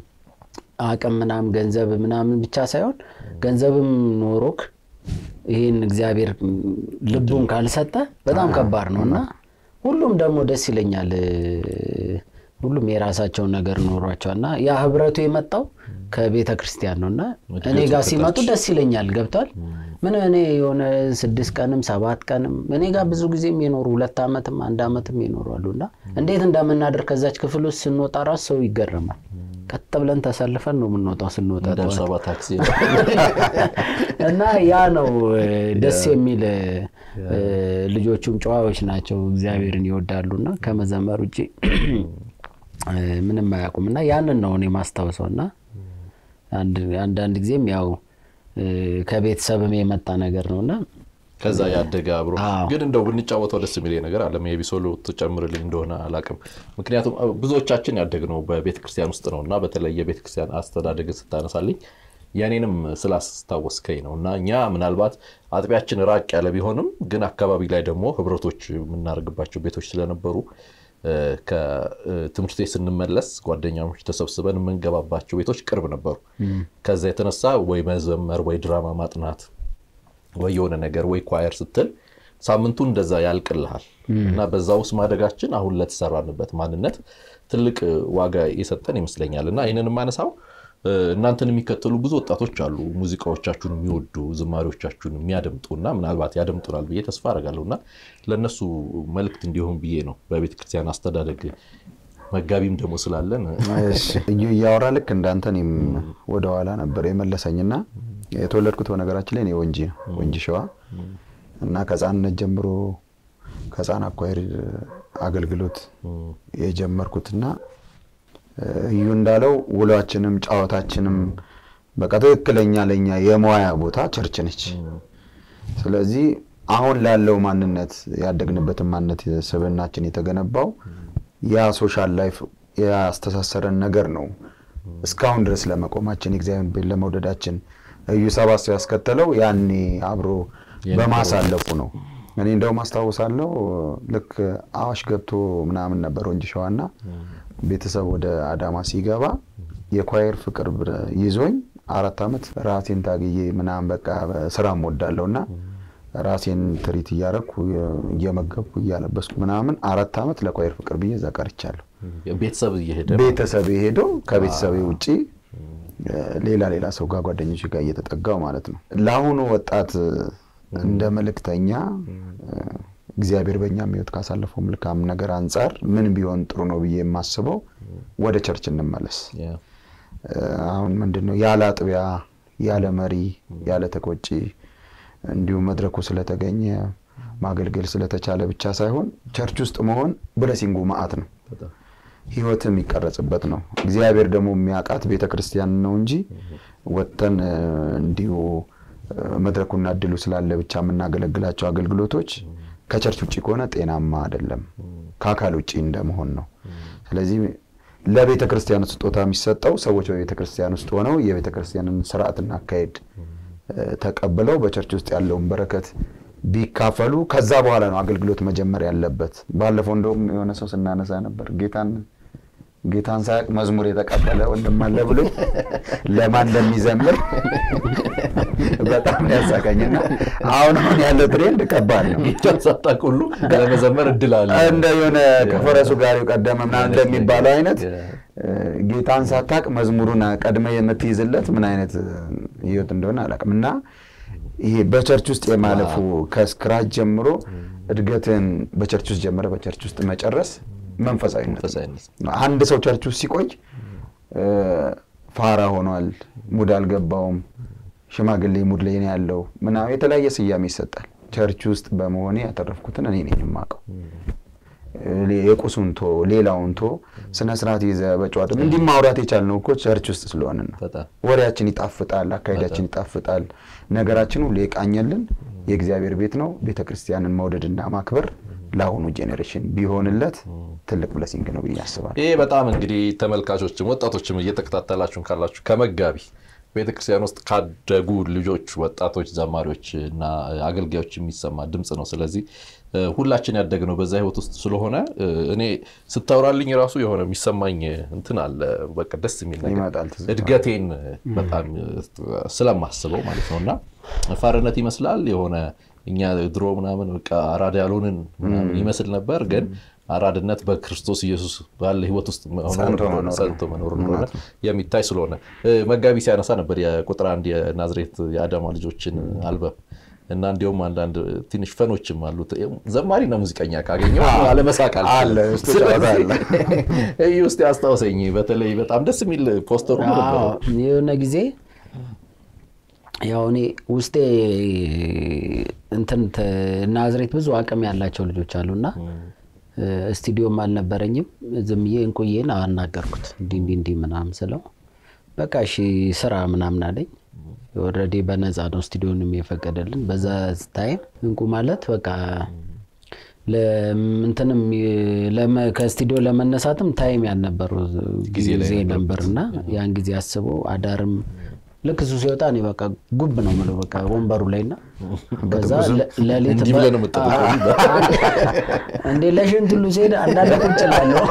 አቅም ምናምን ገንዘብ ምናምን ብቻ ሳይሆን ገንዘብም ኖሮክ ይህን እግዚአብሔር ልቡን ካልሰጠ በጣም ከባድ ነው እና ሁሉም ደግሞ ደስ ይለኛል። ሁሉም የራሳቸውን ነገር ኖሯቸዋል እና ያ ህብረቱ የመጣው ከቤተ ክርስቲያን ነው እና እኔ ጋር ሲመጡ ደስ ይለኛል። ገብቷል። ምን እኔ የሆነ ስድስት ቀንም ሰባት ቀንም እኔ ጋር ብዙ ጊዜም የኖሩ ሁለት ዓመትም አንድ ዓመትም ይኖራሉ እና እንዴት እንደምናደር ከዛች ክፍል ውስጥ ስንወጣ ራሱ ሰው ይገረማል። ቀጥ ብለን ተሰልፈን ነው የምንወጣው ስንወጣ ደርሰባ ታክሲ እና ያ ነው ደስ የሚል ልጆቹም ጨዋዎች ናቸው፣ እግዚአብሔርን ይወዳሉ እና ከመዘመር ውጭ ምንም አያውቁም እና ያንን ነው እኔ ማስታውሰው እና አንዳንድ ጊዜም ያው ከቤተሰብም የመጣ ነገር ነው እና ከዛ ያደገ አብሮ ግን እንደው ብንጫወተው ደስ የሚለኝ ነገር አለ። የቢሶሎ ትጨምርልኝ እንደሆነ አላውቅም። ምክንያቱም ብዙዎቻችን ያደግነው በቤተክርስቲያን ውስጥ ነው እና በተለይ የቤተክርስቲያን አስተዳደግን ስታነሳልኝ የኔንም ስላስታወስከኝ ነው እና እኛ ምናልባት አጥቢያችን ራቅ ያለ ቢሆንም ግን አካባቢ ላይ ደግሞ ህብረቶች የምናደርግባቸው ቤቶች ስለነበሩ ከትምህርት ቤት ስንመለስ ጓደኛሞች ተሰብስበን የምንገባባቸው ቤቶች ቅርብ ነበሩ። ከዛ የተነሳ ወይ መዘመር ወይ ድራማ ማጥናት ወይ የሆነ ነገር ወይ ኳየር ስትል ሳምንቱ እንደዛ ያልቅልሃል እና በዛ ውስጥ ማደጋችን አሁን ለተሰራንበት ማንነት ትልቅ ዋጋ የሰጠን ይመስለኛል እና ይህንን የማነሳው እናንተን የሚከተሉ ብዙ ወጣቶች አሉ፣ ሙዚቃዎቻችሁን የሚወዱ ዝማሪዎቻችሁን የሚያደምጡ እና ምናልባት ያደምጡናል ብዬ ተስፋ አደርጋለሁ እና ለእነሱ መልእክት እንዲሆን ብዬ ነው። በቤተ ክርስቲያን አስተዳደግ መጋቢም ደግሞ ስላለን እዩ እያወራ ልክ እንዳንተ እኔም ወደኋላ ነበር የመለሰኝና የተወለድኩት በነገራችን ላይ እኔ ወንጂ ነው ወንጂ ሸዋ እና ከህፃንነት ጀምሮ ከህፃን አኳይር አገልግሎት የጀመርኩትና እዩ እንዳለው ውሏችንም ጨዋታችንም በቃ ትክክለኛ ለኛ የመዋያ ቦታ ቸርች ነች። ስለዚህ አሁን ላለው ማንነት ያደግንበትን ማንነት ስብዕናችን የተገነባው ያ ሶሻል ላይፍ ያስተሳሰረን ነገር ነው። እስካሁን ድረስ ለመቆማችን የእግዚአብሔር ቤት ለመውደዳችን እዩ ሰባት ሰው ያስከተለው ያኔ አብሮ በማሳለፉ ነው። እኔ እንደውም አስታውሳለሁ ልክ አዋሽ ገብቶ ምናምን ነበር ወንጂ ሸዋና ቤተሰብ ወደ አዳማ ሲገባ የኳየር ፍቅር ይዞኝ አራት ዓመት ራሴን ታግዬ ምናምን በቃ ስራም ወዳለሁ እና ራሴን ትሪት እያረኩ እየመገብኩ እያለበስኩ ምናምን አራት ዓመት ለኳየር ፍቅር ብዬ እዛ ቀርቻለሁ። ቤተሰብ እየሄደ ቤተሰቤ ሄዶ ከቤተሰቤ ውጪ ሌላ ሌላ ሰው ጋር ጓደኞች ጋር እየተጠጋው ማለት ነው። ለአሁኑ ወጣት እንደ መልእክተኛ እግዚአብሔር በእኛ ሕይወት ካሳለፈው መልካም ነገር አንጻር ምን ቢሆን ጥሩ ነው ብዬ የማስበው ወደ ቸርች እንመለስ። አሁን ምንድን ነው ያለ አጥቢያ፣ ያለ መሪ፣ ያለ ተቆጪ እንዲሁም መድረኩ ስለተገኘ ማገልገል ስለተቻለ ብቻ ሳይሆን ቸርች ውስጥ መሆን ብለሲንጉ መዓት ነው። ህይወት የሚቀረጽበት ነው። እግዚአብሔር ደግሞ የሚያውቃት ቤተ ክርስቲያን ነው እንጂ ወጥተን እንዲሁ መድረኩና እድሉ ስላለ ብቻ የምናገለግላቸው አገልግሎቶች ከቸርች ውጭ ከሆነ ጤናማ አይደለም፣ ከአካል ውጭ እንደመሆን ነው። ስለዚህ ለቤተ ክርስቲያን ስጦታ የሚሰጠው ሰዎች በቤተ ክርስቲያን ውስጥ ሆነው የቤተ ክርስቲያንን ስርዓትና አካሄድ ተቀብለው በቸርች ውስጥ ያለውን በረከት ቢካፈሉ ከዛ በኋላ ነው አገልግሎት መጀመር ያለበት። ባለፈው እንደውም የሆነ ሰው ስናነሳ ነበር ጌታን ጌታን ሳያውቅ መዝሙር የተቀበለ ወንድም አለ ብሎ ለማን እንደሚዘምር በጣም ያሳቀኝና አሁን አሁን ያለው ትሬንድ ከባድ ነው። ጌታን ሳታውቅ ሁሉ ለመዘመር እድል አለ። እንደ የሆነ ከፈረሱ ጋር ቀደመ ምናምን እንደሚባለው አይነት ጌታን ሳታውቅ መዝሙሩን ቀድመ የምትይዝለት ምን አይነት ህይወት እንደሆነ አላውቅም። እና ይሄ በቸርች ውስጥ የማለፉ ከስክራች ጀምሮ እድገትን በቸርች ውስጥ ጀምረ በቸርች ውስጥ መጨረስ መንፈሳዊነት ነው። አንድ ሰው ቸርች ውስጥ ሲቆይ ፋራ ሆኗል፣ ሙድ አልገባውም፣ ሽማግሌ ሙድ ላይ ነው ያለው ምናምን የተለያየ ስያሜ ይሰጣል። ቸርች ውስጥ በመሆኔ ያተረፍኩትን እኔ ነኝ የማውቀው። የቁሱን ቶ ሌላውን ቶ ስነ ስርዓት ይዘ በጨዋታ እንዲህ ማውራት የቻልነው እኮ ቸርች ውስጥ ስለሆንን ነው። ወሬያችን ይጣፍጣል፣ አካሄዳችን ይጣፍጣል፣ ነገራችን ሁሉ የቃኘልን የእግዚአብሔር ቤት ነው። ቤተ ክርስቲያንን መውደድና ማክበር ለአሁኑ ጄኔሬሽን ቢሆንለት ትልቅ ብለሲንግ ነው ብዬ አስባለሁ። ይህ በጣም እንግዲህ ተመልካቾችም ወጣቶችም እየተከታተላችሁን ካላችሁ ከመጋቢ ቤተክርስቲያን ውስጥ ካደጉ ልጆች፣ ወጣቶች፣ ዘማሪዎች እና አገልጋዮች የሚሰማ ድምፅ ነው። ስለዚህ ሁላችን ያደግነው በዛ ህይወት ውስጥ ስለሆነ እኔ ስታወራልኝ ራሱ የሆነ የሚሰማኝ እንትን አለ። በቃ ደስ የሚል ነገር እድገቴን በጣም ስለማስበው ማለት ነው እና ፋርነት ይመስላል የሆነ እኛ ድሮ ምናምን በቃ አራዳ ያልሆንን ይመስል ነበር ግን አራድነት በክርስቶስ ኢየሱስ ባለ ህይወት ውስጥ ጸንቶ መኖር እንደሆነ የሚታይ ስለሆነ መጋቢ ሲያነሳ ነበር የቁጥር አንድ የናዝሬት የአዳማ ልጆችን አልበም እና እንዲሁም አንዳንድ ትንሽ ፈኖችም አሉት። ዘማሪና ሙዚቀኛ ካገኘው አለመሳቅ አለ። ይህ ውስጥ ያስታውሰኝ በተለይ በጣም ደስ የሚል ፖስተሩ የሆነ ጊዜ ያው እኔ ውስጤ እንትን ናዝሬት ብዙ አቅም ያላቸው ልጆች አሉና ስቱዲዮም አልነበረኝም። ዝም ብዬ እንቁዬን አናገርኩት እንዲህ እንዲህ እንዲህ ምናምን ስለው በቃ እሺ ስራ ምናምን አለኝ። ኦልሬዲ በነፃ ነው ስቱዲዮንም የፈቀደልን። በዛ ታይም እንቁ ማለት በቃ እንትንም ከስቱዲዮ ለመነሳትም ታይም ያልነበረው ጊዜ ነበር እና ያን ጊዜ አስበው አዳርም ልክ እሱ ሲወጣ እኔ በቃ ጉብ ነው የምለው በቃ ወንበሩ ላይ እና ከዛ ሌሊት እንዴ ለሽንት ሁሉ ሲሄድ አንዳንድ ቁጭ እላለሁ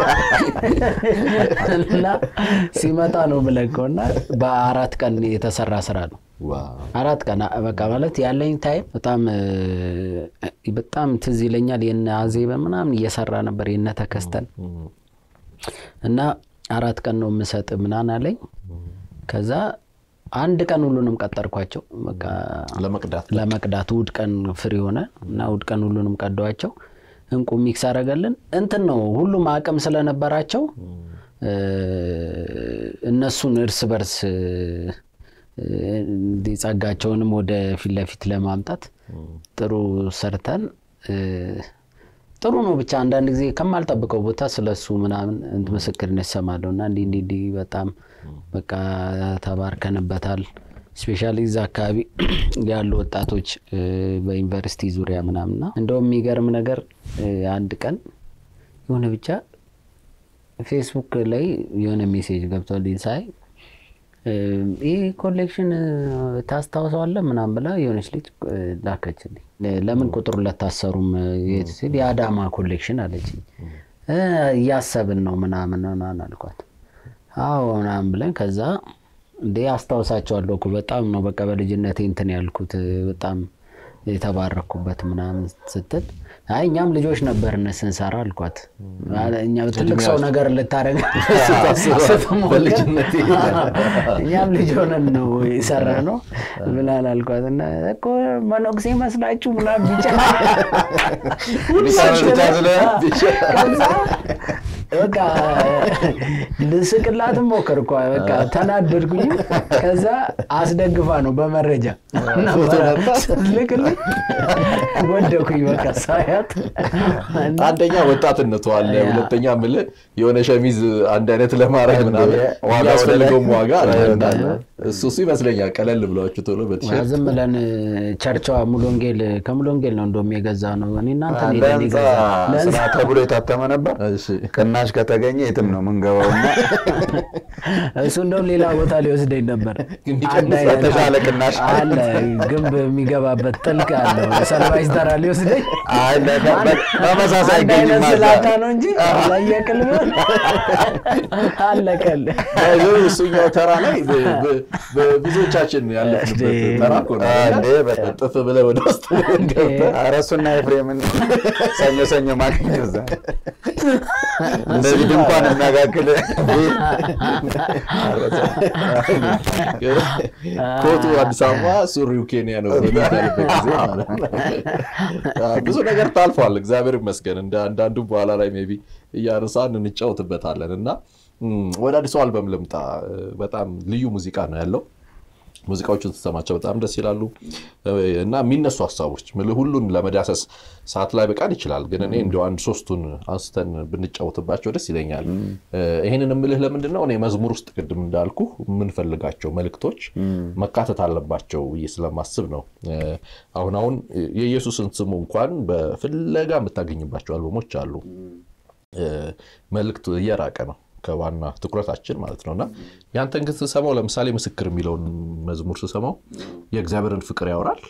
እና ሲመጣ ነው የምለቀው እና በአራት ቀን የተሰራ ስራ ነው። አራት ቀን በቃ ማለት ያለኝ ታይም በጣም በጣም ትዝ ይለኛል። የነ አዜበ ምናምን እየሰራ ነበር የነ ተከስተን እና አራት ቀን ነው የምሰጥ ምናምን አለኝ ከዛ አንድ ቀን ሁሉንም ቀጠርኳቸው በቃ ለመቅዳት እሑድ ቀን ፍሪ ሆነ እና እሑድ ቀን ሁሉንም ቀደዋቸው። እንቁ ሚክስ አደረገልን። እንትን ነው ሁሉም አቅም ስለነበራቸው እነሱን እርስ በርስ ጸጋቸውንም ወደ ፊት ለፊት ለማምጣት ጥሩ ሰርተን ጥሩ ነው ብቻ አንዳንድ ጊዜ ከማልጠብቀው ቦታ ስለሱ ምናምን ምስክርነት እሰማለሁ እና እንዲህ እንዲህ እንዲህ በጣም በቃ ተባርከንበታል። ስፔሻሊ እዛ አካባቢ ያሉ ወጣቶች በዩኒቨርሲቲ ዙሪያ ምናምንና እንደውም የሚገርም ነገር አንድ ቀን የሆነ ብቻ ፌስቡክ ላይ የሆነ ሜሴጅ ገብቶልኝ ሳይ ይህ ኮሌክሽን ታስታውሰዋለህ ምናምን ብላ የሆነች ልጅ ላከችልኝ። ለምን ቁጥር ሁለት አሰሩም ሲል የአዳማ ኮሌክሽን አለችኝ። እያሰብን ነው ምናምን ምናምን አልኳት። አዎ ምናምን ብለን ከዛ እንዴ አስታውሳቸዋለሁ እኮ በጣም ነው በቃ በልጅነቴ እንትን ያልኩት በጣም የተባረኩበት ምናምን ስትል አይ እኛም ልጆች ነበርን ስንሰራ አልኳት። እኛ ትልቅ ሰው ነገር ልታደርግ ስትሞክር በልጅነቴ እኛም ልጅ ሆነን ነው የሰራ ነው ብላል አልኳት እና እኮ መነኩሴ መስላችሁ ምናምን ቢጫ ብቻ ስለሆነ ከዛ በቃ ልስቅላትም ሞከርኳ። በቃ ተናደድኩኝ። ከዛ አስደግፋ ነው በመረጃ ልክልኝ ወደኩኝ። በቃ ሳያት አንደኛ ወጣትነቱ አለ፣ ሁለተኛ ምልህ የሆነ ሸሚዝ አንድ አይነት ለማድረግ ምናምን ዋጋ የሚያስፈልገውም ዋጋ አለ ወደ ላይ እና እሱ እሱ ይመስለኛል ቀለል ብሏችሁ ቶሎ በቲሸርት ዝም ብለን ቸርቿ ሙሉ ወንጌል ከሙሉ ወንጌል ነው እንደውም የገዛ ነው። እኔ እናንተ ሄደን ለህንፃ የገዛ ስራ ተብሎ የታተመ ነበር። እሺ ቅናሽ ከተገኘ የትም ነው የምንገባው እና እሱ እንደውም ሌላ ቦታ ሊወስደኝ ነበር። እንዲቀንስ አንድ አይነት የተሻለ ቅናሽ አለ ግንብ የሚገባበት ጥልቅ አለው። ሰልቫይዝ ተራ ሊወስደኝ አይ ለተ- በ- ተመሳሳይ አንድ ገኝ አይነት ማዛ ስላታ ነው እንጂ ለየቅል ቢሆን አለቀል ይኸው እሱኛው ተራ ላይ በ- በ- በብዙዎቻችን ያለፍንበት ተራ እኮ ነው። እንዴ በጣም ጥፍ ብለህ ወደ ውስጥ ገብተህ ኧረ እሱና ኤፍሬምን ሰኞ ሰኞ ማግኘት እዛ እንደዚህ ድንኳን የሚያጋግል ኮቱ አዲስ አበባ ሱሪው ኬንያ ነው በሚባልበት ጊዜ ማለት ነው። ብዙ ነገር ታልፏል። እግዚአብሔር ይመስገን። እንደ አንዳንዱ በኋላ ላይ ሜይ ቢ እያነሳን እንጫወትበታለን እና እም፣ ወደ አዲሱ አልበም ልምጣ። በጣም ልዩ ሙዚቃ ነው ያለው። ሙዚቃዎቹን ስትሰማቸው በጣም ደስ ይላሉ እና የሚነሱ ሀሳቦች ምልህ ሁሉን ለመዳሰስ ሰዓት ላይ በቃል ይችላል፣ ግን እኔ እንዲ አንድ ሶስቱን አንስተን ብንጫወትባቸው ደስ ይለኛል። ይህንን የምልህ ለምንድን ነው እኔ መዝሙር ውስጥ ቅድም እንዳልኩ የምንፈልጋቸው መልእክቶች መካተት አለባቸው ብዬ ስለማስብ ነው። አሁን አሁን የኢየሱስን ስሙ እንኳን በፍለጋ የምታገኝባቸው አልበሞች አሉ። መልእክቱ እየራቀ ነው ከዋና ትኩረታችን ማለት ነው እና ያንተን ግን ስሰማው ለምሳሌ ምስክር የሚለውን መዝሙር ስሰማው የእግዚአብሔርን ፍቅር ያወራል።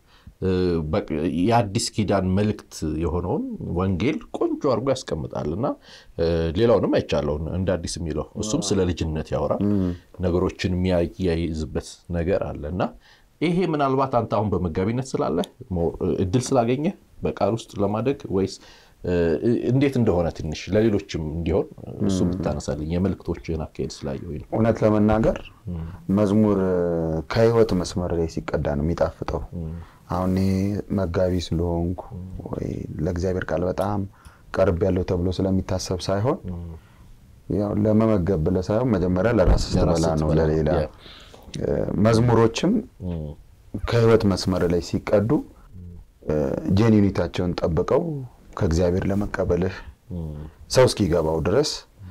የአዲስ ኪዳን መልእክት የሆነውን ወንጌል ቆንጆ አድርጎ ያስቀምጣል እና ሌላውንም አይቻለውን እንደ አዲስ የሚለው እሱም ስለ ልጅነት ያወራል። ነገሮችን የሚያያይዝበት ነገር አለ እና ይሄ ምናልባት አንተ አሁን በመጋቢነት ስላለ እድል ስላገኘ በቃል ውስጥ ለማደግ ወይስ እንዴት እንደሆነ ትንሽ ለሌሎችም እንዲሆን እሱ ብታነሳልኝ የመልእክቶችን አካሄድ ስላየሁኝ ነው። እውነት ለመናገር መዝሙር ከህይወት መስመር ላይ ሲቀዳ ነው የሚጣፍጠው። አሁን እኔ መጋቢ ስለሆንኩ ወይ ለእግዚአብሔር ቃል በጣም ቀርብ ያለው ተብሎ ስለሚታሰብ ሳይሆን ያው ለመመገብ ብለህ ሳይሆን መጀመሪያ ለራስ ስትበላ ነው ለሌላ መዝሙሮችም ከህይወት መስመር ላይ ሲቀዱ ጄኒኒታቸውን ጠብቀው ከእግዚአብሔር ለመቀበልህ ሰው እስኪገባው ድረስ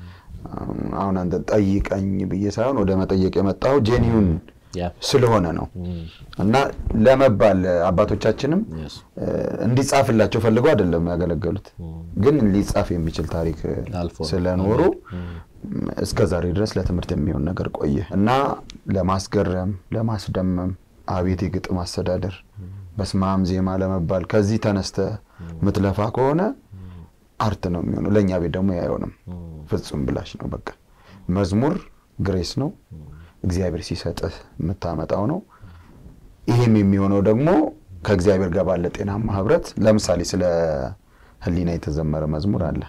አሁን አንተ ጠይቀኝ ብዬ ሳይሆን ወደ መጠየቅ የመጣው ጄኒዩን ስለሆነ ነው እና ለመባል አባቶቻችንም እንዲጻፍላቸው ፈልገው አይደለም ያገለገሉት፣ ግን ሊጻፍ የሚችል ታሪክ ስለኖሩ እስከ ዛሬ ድረስ ለትምህርት የሚሆን ነገር ቆየ እና ለማስገረም ለማስደመም አቤት የግጥም አስተዳደር በስማም ዜማ ለመባል ከዚህ ተነስተ ምትለፋ ከሆነ አርት ነው የሚሆነው። ለእኛ ቤት ደግሞ አይሆንም፣ ፍጹም ብላሽ ነው። በቃ መዝሙር ግሬስ ነው፣ እግዚአብሔር ሲሰጥህ የምታመጣው ነው። ይህም የሚሆነው ደግሞ ከእግዚአብሔር ጋር ባለ ጤናማ ህብረት። ለምሳሌ ስለ ህሊና የተዘመረ መዝሙር አለ።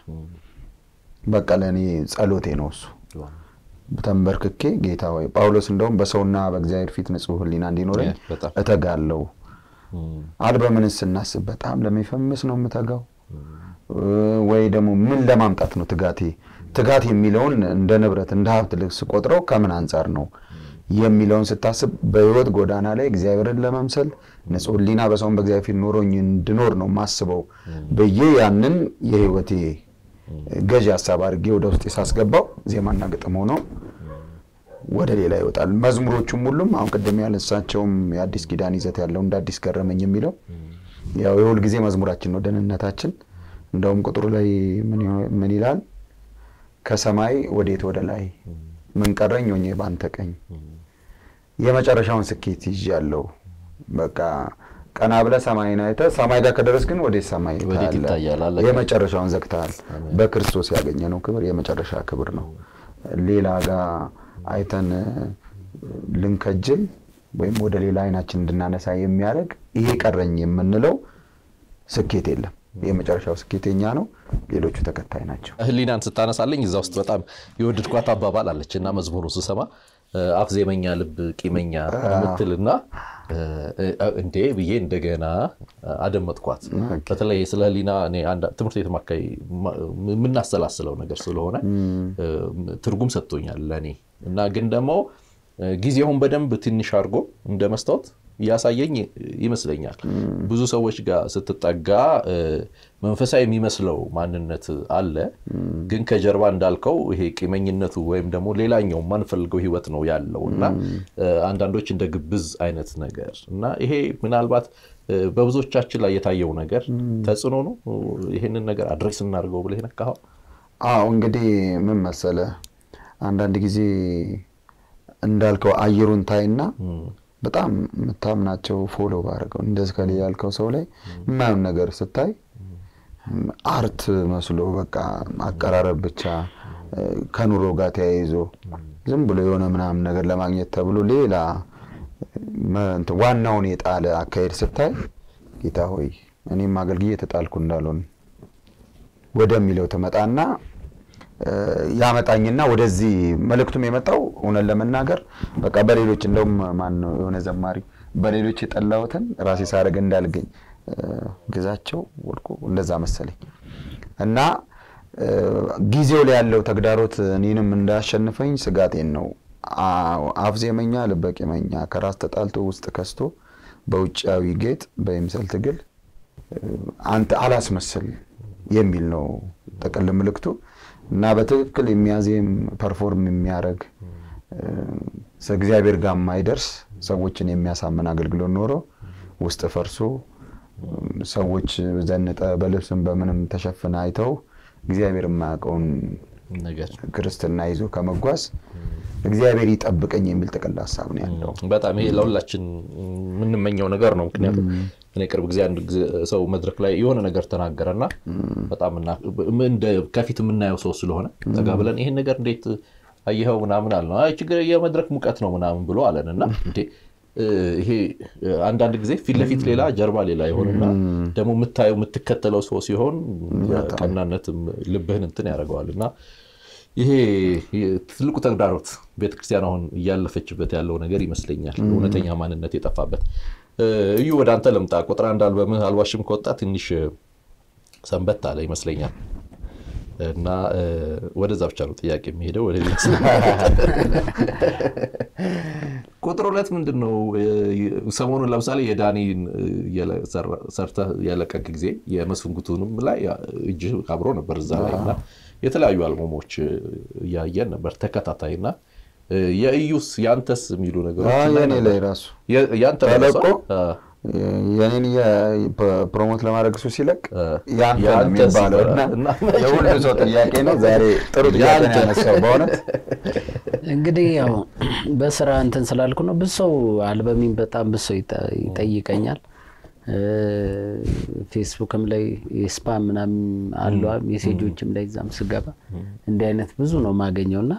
በቃ ለእኔ ጸሎቴ ነው እሱ ተንበርክኬ ጌታ ወይ ጳውሎስ እንደውም በሰውና በእግዚአብሔር ፊት ንጹሕ ህሊና እንዲኖረኝ እተጋለው አልበምን ስናስብ በጣም ለሚፈምስ ነው የምተጋው ወይ ደግሞ ምን ለማምጣት ነው ትጋቴ? ትጋት የሚለውን እንደ ንብረት እንደ ሀብት ልክ ስቆጥረው ከምን አንጻር ነው የሚለውን ስታስብ በህይወት ጎዳና ላይ እግዚአብሔርን ለመምሰል ንጹሕ ህሊና በሰውን በእግዚአብሔር ፊት ኖሮኝ እንድኖር ነው ማስበው ብዬ ያንን የህይወቴ ገዢ ሀሳብ አድርጌ ወደ ውስጥ ሳስገባው ዜማና ግጥም ሆኖ ወደ ሌላ ይወጣል። መዝሙሮቹም ሁሉም አሁን ቅድም ያነሳቸውም የአዲስ ኪዳን ይዘት ያለው እንደ አዲስ ገረመኝ የሚለው ያው የሁል ጊዜ መዝሙራችን ነው፣ ደህንነታችን። እንደውም ቁጥሩ ላይ ምን ይላል? ከሰማይ ወዴት ወደ ላይ ምን ቀረኝ ሆኜ ባንተ ቀኝ የመጨረሻውን ስኬት ይዣለሁ። በቃ ቀና ብለህ ሰማይን አይተህ ሰማይ ጋር ከደረስ ግን ወዴት ሰማይ ታያለህ? የመጨረሻውን ዘግተሃል። በክርስቶስ ያገኘነው ክብር የመጨረሻ ክብር ነው። ሌላ ጋር አይተን ልንከጅል ወይም ወደ ሌላ አይናችን እንድናነሳ የሚያደርግ ይሄ ቀረኝ የምንለው ስኬት የለም። የመጨረሻው ስኬት የኛ ነው፣ ሌሎቹ ተከታይ ናቸው። ህሊናን ስታነሳለኝ እዛ ውስጥ በጣም የወደድኳት አባባል አለች እና መዝሙሩን ስሰማ አፍ ዜመኛ ልብ ቂመኛ የምትልና እንዴ ብዬ እንደገና አደመጥኳት። በተለይ ስለ ህሊና እኔ ትምህርት ቤት አካባቢ የምናሰላስለው ነገር ስለሆነ ትርጉም ሰጥቶኛል ለእኔ እና ግን ደግሞ ጊዜውን በደንብ ትንሽ አድርጎ እንደ መስታወት እያሳየኝ ይመስለኛል። ብዙ ሰዎች ጋር ስትጠጋ መንፈሳዊ የሚመስለው ማንነት አለ፣ ግን ከጀርባ እንዳልከው ይሄ ቂመኝነቱ ወይም ደግሞ ሌላኛው የማንፈልገው ህይወት ነው ያለው እና አንዳንዶች እንደ ግብዝ አይነት ነገር እና ይሄ ምናልባት በብዙዎቻችን ላይ የታየው ነገር ተጽዕኖ ነው። ይህንን ነገር አድሬስ እናድርገው ብለህ ነካኸው። አዎ እንግዲህ ምን መሰለ አንዳንድ ጊዜ እንዳልከው አየሩን ታይና በጣም የምታምናቸው ፎሎ ባደረገው እንደዚህ ከላይ ያልከው ሰው ላይ የማየውን ነገር ስታይ አርት መስሎ በቃ አቀራረብ ብቻ ከኑሮ ጋር ተያይዞ ዝም ብሎ የሆነ ምናምን ነገር ለማግኘት ተብሎ ሌላ ዋናውን የጣለ አካሄድ ስታይ ጌታ ሆይ እኔም አገልግዬ የተጣልኩ እንዳልሆን ወደሚለው ትመጣና ያመጣኝና ወደዚህ መልእክቱም የመጣው እውነት ለመናገር በቃ በሌሎች እንደውም ማን ነው የሆነ ዘማሪ በሌሎች የጠላሁትን ራሴ ሳደርግ እንዳልገኝ ግዛቸው ወድቆ እንደዛ መሰለኝ እና ጊዜው ላይ ያለው ተግዳሮት እኔንም እንዳያሸንፈኝ ስጋቴን ነው። አፍ ዜመኛ ልበ ቂመኛ ከራስ ተጣልቶ ውስጥ ከስቶ በውጫዊ ጌጥ በይምሰል ትግል አንተ አላስመስል የሚል ነው ጥቅል ምልክቱ እና በትክክል የሚያዜም ፐርፎርም የሚያደርግ እግዚአብሔር ጋር የማይደርስ ሰዎችን የሚያሳምን አገልግሎት ኖሮ ውስጥ ፈርሶ ሰዎች ዘንጠ በልብስም በምንም ተሸፍነ አይተው እግዚአብሔር የማያውቀውን ክርስትና ይዞ ከመጓዝ እግዚአብሔር ይጠብቀኝ የሚል ጥቅል ሀሳብ ነው ያለው። በጣም ይሄ ለሁላችን የምንመኘው ነገር ነው። ምክንያቱም እኔ ቅርብ ጊዜ አንድ ሰው መድረክ ላይ የሆነ ነገር ተናገረና በጣም ከፊት የምናየው ሰው ስለሆነ ጠጋ ብለን ይሄን ነገር እንዴት አየኸው ምናምን አለ ችግር የመድረክ ሙቀት ነው ምናምን ብሎ አለን እና እንዴ ይሄ አንዳንድ ጊዜ ፊት ለፊት ሌላ ጀርባ ሌላ ይሆንና ደግሞ የምታየው የምትከተለው ሰው ሲሆን ቀናነትም ልብህን እንትን ያደርገዋል እና ይሄ ትልቁ ተግዳሮት ቤተክርስቲያን አሁን እያለፈችበት ያለው ነገር ይመስለኛል። እውነተኛ ማንነት የጠፋበት። እዩ ወደ አንተ ልምጣ። ቁጥር አንድ አልበምህ አልዋሽም ከወጣ ትንሽ ሰንበት አለ ይመስለኛል እና ወደዛ ብቻ ነው ጥያቄ የሚሄደው ወደ ቁጥር ሁለት ምንድን ነው? ሰሞኑን ለምሳሌ የዳኒን ሰርተህ ያለቀቅ ጊዜ የመስፍንጉቱንም ላይ እጅ አብሮ ነበር እዛ ላይ እና የተለያዩ አልበሞች እያየን ነበር ተከታታይ እና የእዩስ ያንተስ የሚሉ ነገሮች የኔ ላይ ራሱ ያንተ ተለቆ የኔን ፕሮሞት ለማድረግ እሱ ሲለቅ ያንተ ነው የሚባለው እና የሁሉ ሰው ጥያቄ ነው። ዛሬ ጥሩ ጥያቄ ነው ያነሳው በእውነት እንግዲህ ያው በስራ እንትን ስላልኩ ነው። ብዙ ሰው አልበሚን በጣም ብዙ ሰው ይጠይቀኛል። ፌስቡክም ላይ ስፓም ምናምን አለ ሜሴጆችም ላይ እዛም ስገባ እንዲህ አይነት ብዙ ነው የማገኘውና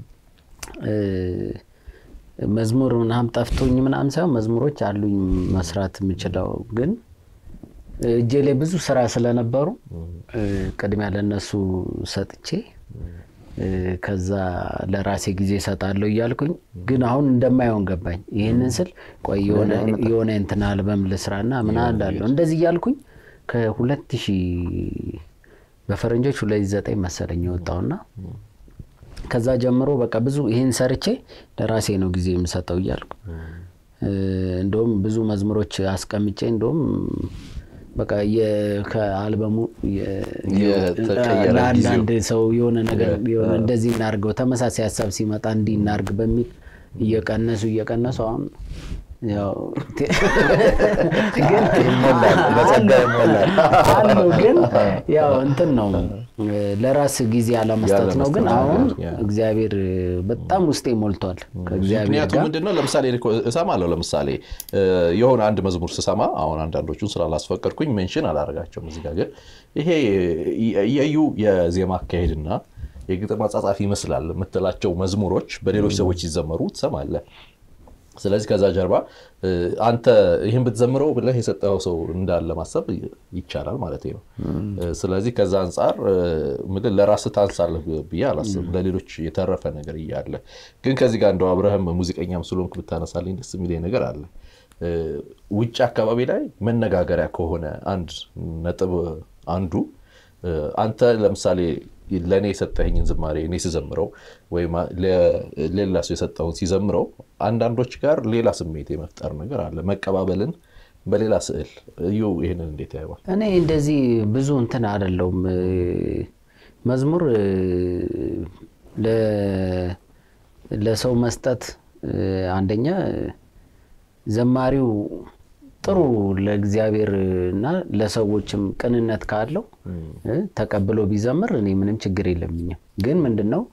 መዝሙር ምናምን ጠፍቶኝ ምናምን ሳይሆን መዝሙሮች አሉኝ መስራት የምችለው ግን እጄ ላይ ብዙ ስራ ስለነበሩ ቅድሚያ ለነሱ ሰጥቼ ከዛ ለራሴ ጊዜ እሰጣለሁ እያልኩኝ ግን አሁን እንደማይሆን ገባኝ። ይህንን ስል ቆይ የሆነ እንትን አልበም ልስራና ምን አላለሁ እንደዚህ እያልኩኝ ከሁለት ሺህ በፈረንጆች ሁለት ዘጠኝ መሰለኝ የወጣውና ከዛ ጀምሮ በቃ ብዙ ይህን ሰርቼ ለራሴ ነው ጊዜ የምሰጠው እያልኩ እንደውም ብዙ መዝሙሮች አስቀምጬ እንደውም በቃ ከአልበሙ ለአንዳንድ ሰው የሆነ ነገር የሆነ እንደዚህ እናርገው ተመሳሳይ ሀሳብ ሲመጣ እንዲህ እናርግ በሚል እየቀነሱ እየቀነሱ አሁን አሉ ግን ያው እንትን ነው ለራስ ጊዜ አለመስጠት ነው። ግን አሁን እግዚአብሔር በጣም ውስጤ ሞልቷል ከእግዚአብሔር ምክንያቱም ጋር ምንድነው ለምሳሌ እኔ እኮ እሰማለሁ ለምሳሌ የሆነ አንድ መዝሙር ስሰማ አሁን አንዳንዶቹን ስላላስፈቀድኩኝ ሜንሽን አላደርጋቸውም እዚህ ጋር ግን ይሄ የዩ የዜማ አካሄድና የግጥም አጻጻፍ ይመስላል የምትላቸው መዝሙሮች በሌሎች ሰዎች ሲዘመሩ ትሰማለህ ስለዚህ ከዛ ጀርባ አንተ ይህን ብትዘምረው ብለህ የሰጠኸው ሰው እንዳለ ማሰብ ይቻላል ማለት ነው። ስለዚህ ከዛ አንጻር ምል ለራስህ ታንሳለህ ብዬ አላስብም። ለሌሎች የተረፈ ነገር እያለ ግን ከዚህ ጋር እንደው አብረህም ሙዚቀኛም ስለሆንክ ብታነሳልኝ ደስ የሚለኝ ነገር አለ። ውጭ አካባቢ ላይ መነጋገሪያ ከሆነ አንድ ነጥብ አንዱ አንተ ለምሳሌ ለእኔ የሰጠኝን ዝማሬ እኔ ስዘምረው ወይም ሌላ ሰው የሰጠውን ሲዘምረው አንዳንዶች ጋር ሌላ ስሜት የመፍጠር ነገር አለ። መቀባበልን በሌላ ስዕል እዩ። ይህንን እንዴት ያየዋል? እኔ እንደዚህ ብዙ እንትን አይደለውም። መዝሙር ለሰው መስጠት አንደኛ ዘማሪው ጥሩ ለእግዚአብሔር እና ለሰዎችም ቅንነት ካለው ተቀብሎ ቢዘምር እኔ ምንም ችግር የለብኝም። ግን ምንድን ነው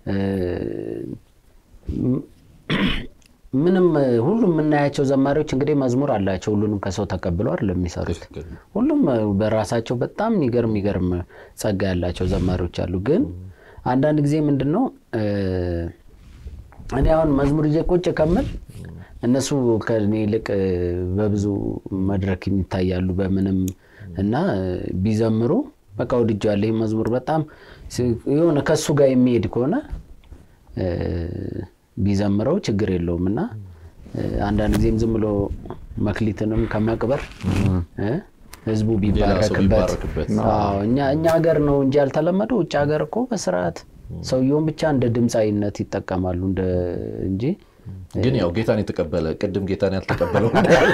ምንም ሁሉም የምናያቸው ዘማሪዎች እንግዲህ መዝሙር አላቸው። ሁሉንም ከሰው ተቀብለው አይደለም የሚሰሩት። ሁሉም በራሳቸው በጣም የሚገርም የሚገርም ጸጋ ያላቸው ዘማሪዎች አሉ። ግን አንዳንድ ጊዜ ምንድን ነው እኔ አሁን መዝሙር ይዤ ቁጭ ከምል እነሱ ከእኔ ይልቅ በብዙ መድረክ የሚታያሉ በምንም እና ቢዘምሩ በቃ ወድጄዋለሁ። ይህ መዝሙር በጣም የሆነ ከእሱ ጋር የሚሄድ ከሆነ ቢዘምረው ችግር የለውም እና አንዳንድ ጊዜም ዝም ብሎ መክሊትንም ከመቅበር ህዝቡ ቢባረክበት እኛ ሀገር ነው እንጂ ያልተለመደው ውጭ ሀገር እኮ በስርዓት ሰውየውን ብቻ እንደ ድምፃዊነት ይጠቀማሉ እንጂ ግን ያው ጌታን የተቀበለ ቅድም ጌታን ያልተቀበለው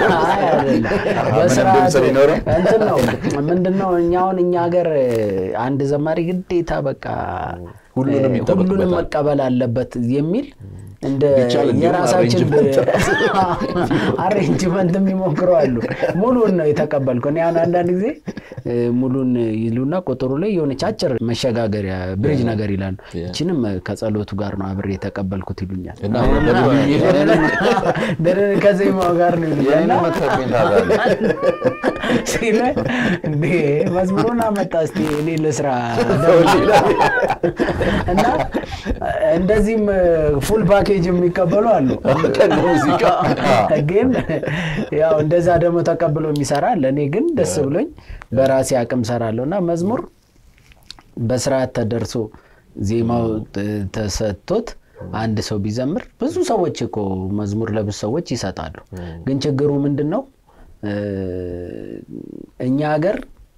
እንትን ነው ምንድነው እኛ አሁን እኛ ሀገር አንድ ዘማሪ ግዴታ በቃ ሁሉንም መቀበል አለበት የሚል እንደ የራሳችን አሬንጅመንት የሚሞክሩ አሉ። ሙሉን ነው የተቀበልከው። እኔ አሁን አንዳንድ ጊዜ ሙሉን ይሉና ቁጥሩ ላይ የሆነች አጭር መሸጋገሪያ ብሪጅ ነገር ይላሉ። እችንም ከጸሎቱ ጋር ነው አብሬ የተቀበልኩት ይሉኛል። ከዜማው ጋር ነው ይሉኛል። ሲለ እንዴ መዝሙሩን አመጣ እስኪ እኔ ልስራ እና እንደዚህም ፉል ፓኬጅ የሚቀበሉ አሉ። ግን ያው እንደዛ ደግሞ ተቀብሎ የሚሰራ አለ። እኔ ግን ደስ ብሎኝ በራሴ አቅም ሰራለሁ እና መዝሙር በስርዓት ተደርሶ ዜማው ተሰጥቶት አንድ ሰው ቢዘምር ብዙ ሰዎች እኮ መዝሙር ለብዙ ሰዎች ይሰጣሉ። ግን ችግሩ ምንድን ነው? እኛ ሀገር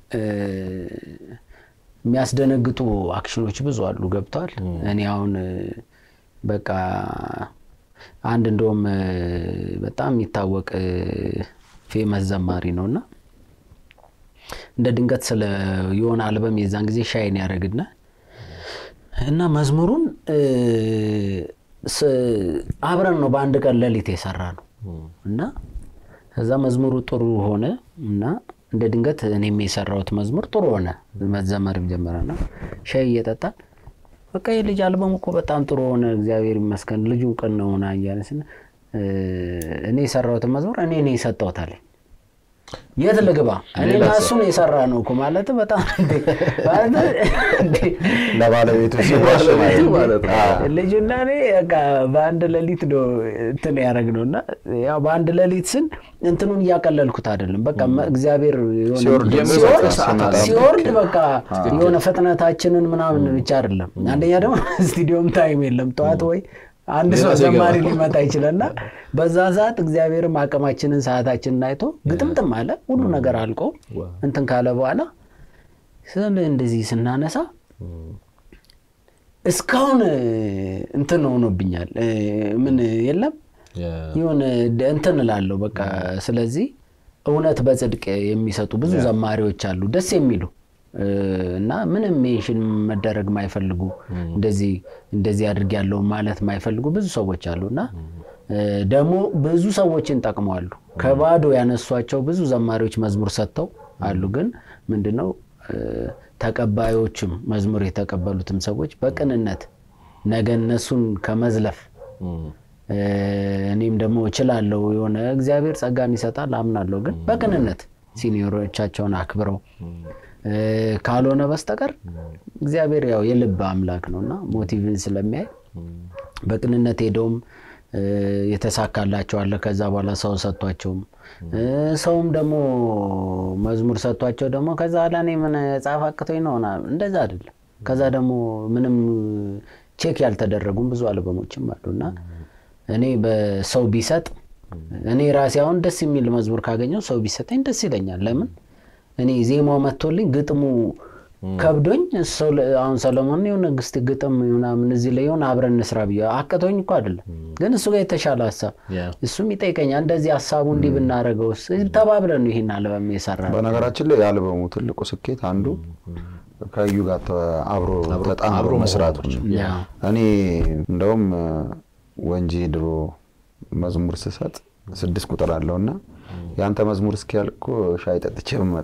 የሚያስደነግጡ አክሽኖች ብዙ አሉ። ገብተዋል። እኔ አሁን በቃ አንድ እንደውም በጣም የሚታወቅ ፌመስ ዘማሪ ነው እና እንደ ድንገት ስለ የሆነ አልበም የዛን ጊዜ ሻይን ያደረግና እና መዝሙሩን አብረን ነው በአንድ ቀን ሌሊት የሰራ ነው እና ከዛ መዝሙሩ ጥሩ ሆነ እና እንደ ድንገት እኔም የሰራሁት መዝሙር ጥሩ ሆነ፣ መዘመርም ጀመረና ሻይ እየጠጣን በቃ የልጅ አልበሙ እኮ በጣም ጥሩ ሆነ፣ እግዚአብሔር ይመስገን ልጁ ቅን ነው ሆና እያለ ስን እኔ የሰራሁትን መዝሙር እኔ እኔ የሰጠሁት አለኝ። የት ልግባ? እኔና እሱን የሰራ ነው እኮ ማለት በጣም ለባለቤቱ ሲዋሽ ማለት ነው። ልጁና እኔ በቃ በአንድ ሌሊት ነው እንትን ያደረግነው እና ያው በአንድ ሌሊት ስን እንትኑን እያቀለልኩት አይደለም። በቃ እግዚአብሔር ሲወርድ በቃ የሆነ ፍጥነታችንን ምናምን ብቻ አይደለም። አንደኛ ደግሞ ስቱዲዮም ታይም የለም ጠዋት ወይ አንድ ሰው ዘማሪ ሊመጣ ይችላልና በዛ ሰዓት እግዚአብሔርም አቅማችንን ሰዓታችንን አይቶ ግጥምጥም አለ ሁሉ ነገር አልቆ እንትን ካለ በኋላ እንደዚህ ስናነሳ እስካሁን እንትን ሆኖብኛል። ምን የለም የሆነ እንትን እላለሁ በቃ። ስለዚህ እውነት በጽድቅ የሚሰጡ ብዙ ዘማሪዎች አሉ ደስ የሚሉ እና ምንም ሜንሽን መደረግ ማይፈልጉ እንደዚህ እንደዚህ አድርግ ያለው ማለት ማይፈልጉ ብዙ ሰዎች አሉ እና ደግሞ ብዙ ሰዎችን ጠቅመዋሉ። ከባዶ ያነሷቸው ብዙ ዘማሪዎች መዝሙር ሰጥተው አሉ። ግን ምንድነው ተቀባዮችም መዝሙር የተቀበሉትም ሰዎች በቅንነት ነገ እነሱን ከመዝለፍ እኔም ደግሞ እችላለሁ የሆነ እግዚአብሔር ጸጋን ይሰጣል አምናለሁ። ግን በቅንነት ሲኒዮሮቻቸውን አክብረው ካልሆነ በስተቀር እግዚአብሔር ያው የልብ አምላክ ነው እና ሞቲቭን ስለሚያይ በቅንነት ሄደውም የተሳካላቸው አለ። ከዛ በኋላ ሰው ሰጥቷቸውም ሰውም ደግሞ መዝሙር ሰጥቷቸው ደግሞ ከዛ በኋላ እኔ ምን ጻፍ አቅቶኝ ነው ምናምን እንደዛ አይደለም። ከዛ ደግሞ ምንም ቼክ ያልተደረጉም ብዙ አልበሞችም አሉና እኔ በሰው ቢሰጥ እኔ ራሴ አሁን ደስ የሚል መዝሙር ካገኘው ሰው ቢሰጠኝ ደስ ይለኛል። ለምን እኔ ዜማው መጥቶልኝ ግጥሙ ከብዶኝ አሁን ሰለሞን የሆነ ግስት ግጥም ምናምን እዚህ ላይ የሆነ አብረን እንስራ ብዬ አቅቶኝ እኮ አይደለም፣ ግን እሱ ጋር የተሻለ ሀሳብ እሱም ይጠይቀኛል። እንደዚህ ሀሳቡ እንዲህ ብናደርገው ተባብለን ነው ይሄን አልበም የሰራ በነገራችን ላይ የአልበሙ ትልቁ ስኬት አንዱ ከዩ ጋር አብሮ ተጣምሮ መስራቶች። እኔ እንደውም ወንጂ ድሮ መዝሙር ስሰጥ ስድስት ቁጥር አለውና የአንተ መዝሙር እስኪያልቅ እኮ ሻይ ጠጥቼ ብመጣ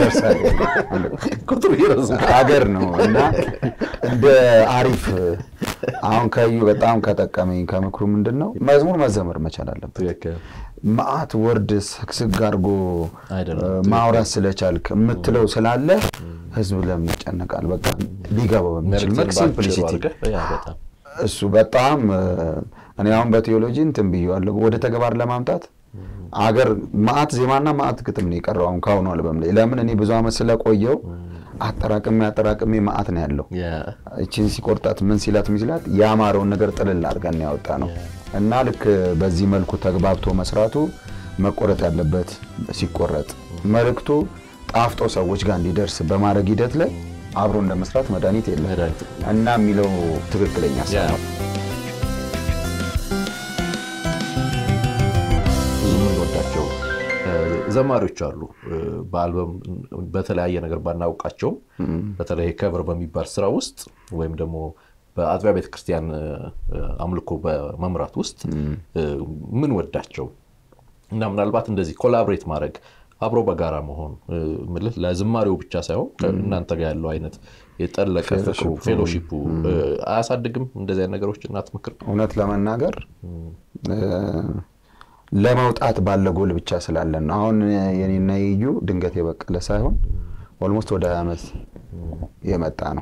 ሀገር ነው እና እንደ አሪፍ አሁን ከዩ በጣም ከጠቀመኝ ከምክሩ ምንድን ነው መዝሙር መዘመር መቻል አለበት። መዓት ወርድ ስግስግ አድርጎ ማውራት ስለቻልክ የምትለው ስላለ ህዝብ ለምን ይጨነቃል? በቃ ሊገባው በሚችል መልክ ሲምፕሊሲቲ እሱ በጣም እኔ አሁን በቴዎሎጂ እንትን ብዬዋለሁ። ወደ ተግባር ለማምጣት አገር ማአት ዜማና ማአት ግጥም ነው የቀረው አሁን ከአሁኑ አልበም ላይ። ለምን እኔ ብዙ ዓመት ስለቆየው አጠራቅሜ አጠራቅሜ ማአት ነው ያለው። እችን ሲቆርጣት ምን ሲላት ምን ሲላት ያማረውን ነገር ጥልል አድርገን ያወጣ ነው እና ልክ በዚህ መልኩ ተግባብቶ መስራቱ መቆረጥ ያለበት ሲቆረጥ መልእክቱ ጣፍጦ ሰዎች ጋር እንዲደርስ በማድረግ ሂደት ላይ አብሮ እንደመስራት መድኃኒት የለም እና የሚለው ትክክለኛ ነው። ብዙ የምንወዳቸው ዘማሪዎች አሉ። በአልበም በተለያየ ነገር ባናውቃቸውም በተለይ ከብር በሚባል ስራ ውስጥ ወይም ደግሞ በአጥቢያ ቤተክርስቲያን አምልኮ በመምራት ውስጥ ምን ወዳቸው እና ምናልባት እንደዚህ ኮላብሬት ማድረግ አብሮ በጋራ መሆን ምልህ ለዝማሬው ብቻ ሳይሆን እናንተ ጋር ያለው አይነት የጠለቀ ፍቅሩ ፌሎሺፑ አያሳድግም? እንደዚህ አይነት ነገሮች እናት ምክር እውነት ለመናገር ለመውጣት ባለ ጎል ብቻ ስላለን ነው። አሁን የኔና የዩ ድንገት የበቀለ ሳይሆን ኦልሞስት ወደ ሀያ ዓመት የመጣ ነው።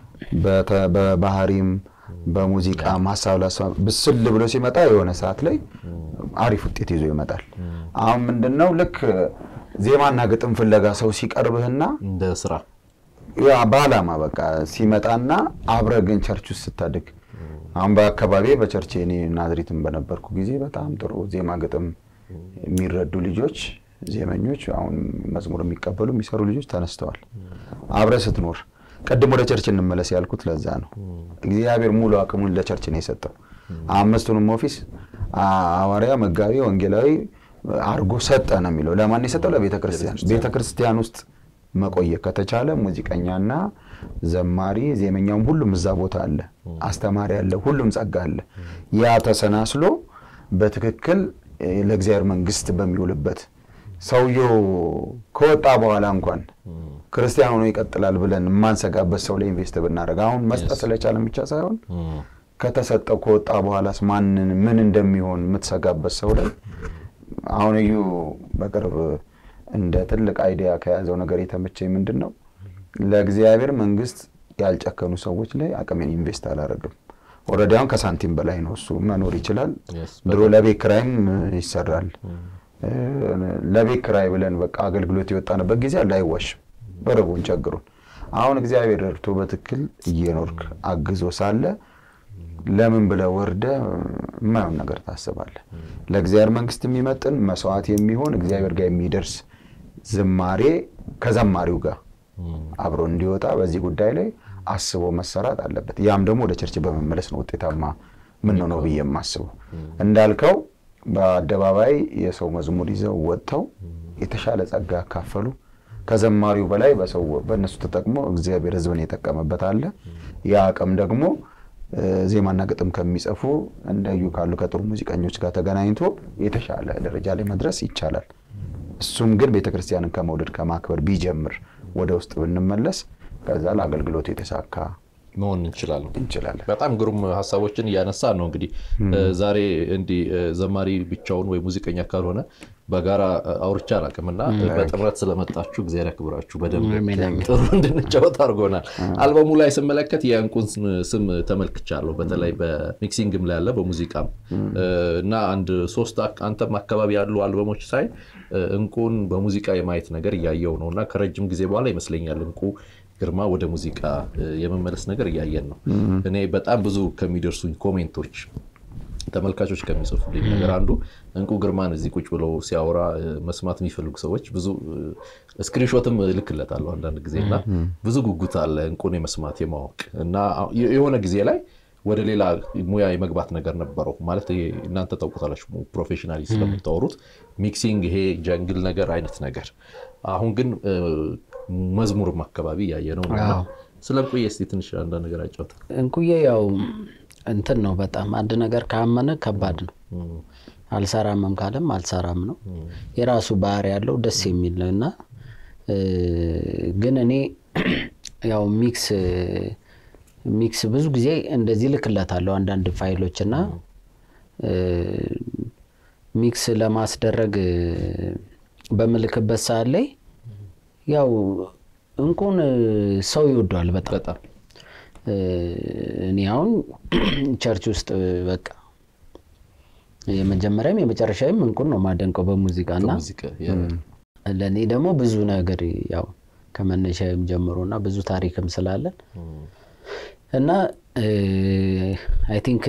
በባህሪም በሙዚቃ ሀሳብ ላሰብ ብስል ብሎ ሲመጣ የሆነ ሰዓት ላይ አሪፍ ውጤት ይዞ ይመጣል። አሁን ምንድን ነው ልክ ዜማና ግጥም ፍለጋ ሰው ሲቀርብህና እንደ ስራ ያ በዓላማ በቃ ሲመጣና አብረ ግን ቸርች ውስጥ ስታድግ አሁን በአካባቢ በቸርች እኔ ናዝሪትን በነበርኩ ጊዜ በጣም ጥሩ ዜማ ግጥም የሚረዱ ልጆች ዜመኞች፣ አሁን መዝሙር የሚቀበሉ የሚሰሩ ልጆች ተነስተዋል። አብረ ስትኖር ቅድም ወደ ቸርች እንመለስ ያልኩት ለዛ ነው። እግዚአብሔር ሙሉ አቅሙን ለቸርች ነው የሰጠው። አምስቱንም ኦፊስ ሐዋርያ፣ መጋቢ፣ ወንጌላዊ አርጎ ሰጠ ነው የሚለው። ለማን የሰጠው? ለቤተ ክርስቲያን። ቤተ ክርስቲያን ውስጥ መቆየት ከተቻለ ሙዚቀኛና ዘማሪ ዜመኛውም ሁሉም እዛ ቦታ አለ፣ አስተማሪ አለ፣ ሁሉም ጸጋ አለ። ያ ተሰናስሎ በትክክል ለእግዚአብሔር መንግስት በሚውልበት ሰውየው ከወጣ በኋላ እንኳን ክርስቲያን ሆኖ ይቀጥላል ብለን የማንሰጋበት ሰው ላይ ኢንቨስት ብናደርግ አሁን መስጠት ስለቻለን ብቻ ሳይሆን ከተሰጠው ከወጣ በኋላስ ማንን ምን እንደሚሆን የምትሰጋበት ሰው ላይ አሁን እዩ በቅርብ እንደ ትልቅ አይዲያ ከያዘው ነገር የተመቸኝ ምንድን ነው ለእግዚአብሔር መንግስት ያልጨከኑ ሰዎች ላይ አቅሜን ኢንቨስት አላደርግም። ኦልሬዲ አሁን ከሳንቲም በላይ ነው እሱ መኖር ይችላል። ድሮ ለቤት ኪራይም ይሰራል። ለቤት ኪራይ ብለን በቃ አገልግሎት የወጣንበት ጊዜ አለ። አይዋሽም፣ በረቡን ቸግሩን። አሁን እግዚአብሔር ረድቶ በትክክል እየኖርክ አግዞ ሳለ ለምን ብለህ ወርደህ የማይሆን ነገር ታስባለህ? ለእግዚአብሔር መንግስት የሚመጥን መስዋዕት የሚሆን እግዚአብሔር ጋር የሚደርስ ዝማሬ ከዘማሪው ጋር አብሮ እንዲወጣ በዚህ ጉዳይ ላይ አስቦ መሰራት አለበት። ያም ደግሞ ወደ ቸርች በመመለስ ነው ውጤታማ ምን ነው ብዬ የማስበው። እንዳልከው በአደባባይ የሰው መዝሙር ይዘው ወጥተው የተሻለ ጸጋ ያካፈሉ ከዘማሪው በላይ በሰው በእነሱ ተጠቅሞ እግዚአብሔር ሕዝብን የጠቀመበት አለ። ያ አቅም ደግሞ ዜማና ግጥም ከሚጽፉ እንደዩ ካሉ ከጥሩ ሙዚቀኞች ጋር ተገናኝቶ የተሻለ ደረጃ ላይ መድረስ ይቻላል። እሱም ግን ቤተክርስቲያንን ከመውደድ ከማክበር ቢጀምር ወደ ውስጥ ብንመለስ ከዛ ለአገልግሎቱ የተሳካ መሆን እንችላለን እንችላለን። በጣም ግሩም ሀሳቦችን እያነሳ ነው። እንግዲህ ዛሬ እንዲህ ዘማሪ ብቻውን ወይ ሙዚቀኛ ካልሆነ በጋራ አውርቻ አላውቅም እና በጥምረት ስለመጣችሁ እግዚአብሔር ያክብራችሁ። በደንብ አሜን፣ አሜን። ጥሩ እንድንጫወት አድርጎናል። አልበሙ ላይ ስመለከት የእንቁን ስም ተመልክቻለሁ። በተለይ በሚክሲንግም ላይ ያለ በሙዚቃም እና አንድ ሶስት አክ- አንተም አካባቢ ያሉ አልበሞች ሳይ እንቁን በሙዚቃ የማየት ነገር እያየው ነው እና ከረጅም ጊዜ በኋላ ይመስለኛል እንቁ ግርማ ወደ ሙዚቃ የመመለስ ነገር እያየን ነው። እኔ በጣም ብዙ ከሚደርሱኝ ኮሜንቶች ተመልካቾች ከሚጽፉልኝ ነገር አንዱ እንቁ ግርማን እዚህ ቁጭ ብለው ሲያወራ እ፣ መስማት የሚፈልጉ ሰዎች ብዙ ስክሪንሾትም እልክለታለሁ አንዳንድ ጊዜ እና ብዙ ጉጉት አለ እንቁን የመስማት የማወቅ እና የ- የሆነ ጊዜ ላይ ወደ ሌላ ሙያ የመግባት ነገር ነበረው ማለት ይሄ እናንተ ታውቁታላችሁ ፕሮፌሽናሊ ስለምታወሩት ሚክሲንግ ይሄ ጀንግል ነገር አይነት ነገር አሁን ግን እ፣ መዝሙርም አካባቢ እያየ ነው እና አዎ። ስለ እንቁዬ እስኪ ትንሽ አንዳንድ ነገር አጫውተን እንቁዬ ያው እንትን ነው በጣም አንድ ነገር ካመነ ከባድ ነው። አልሰራምም ካለም አልሰራም ነው። የራሱ ባህሪ ያለው ደስ የሚል ነው እና እ፣ ግን እኔ ያው ሚክስ ሚክስ ብዙ ጊዜ እንደዚህ ልክለታለሁ አንዳንድ ፋይሎች እና እ፣ ሚክስ ለማስደረግ እ፣ በምልክበት ሰዓት ላይ ያው እንቁን እ፣ ሰው ይወደዋል በጣም በጣም እ፣ እኔ አሁን ቸርች ውስጥ በቃ የመጀመሪያም የመጨረሻም እንቁን ነው ማደንቀው በሙዚቃ እና ሙዚቃ የ- ለእኔ ደግሞ ብዙ ነገር ያው ከመነሻም ጀምሮ እና ብዙ ታሪክም ስላለን እና አይ ቲንክ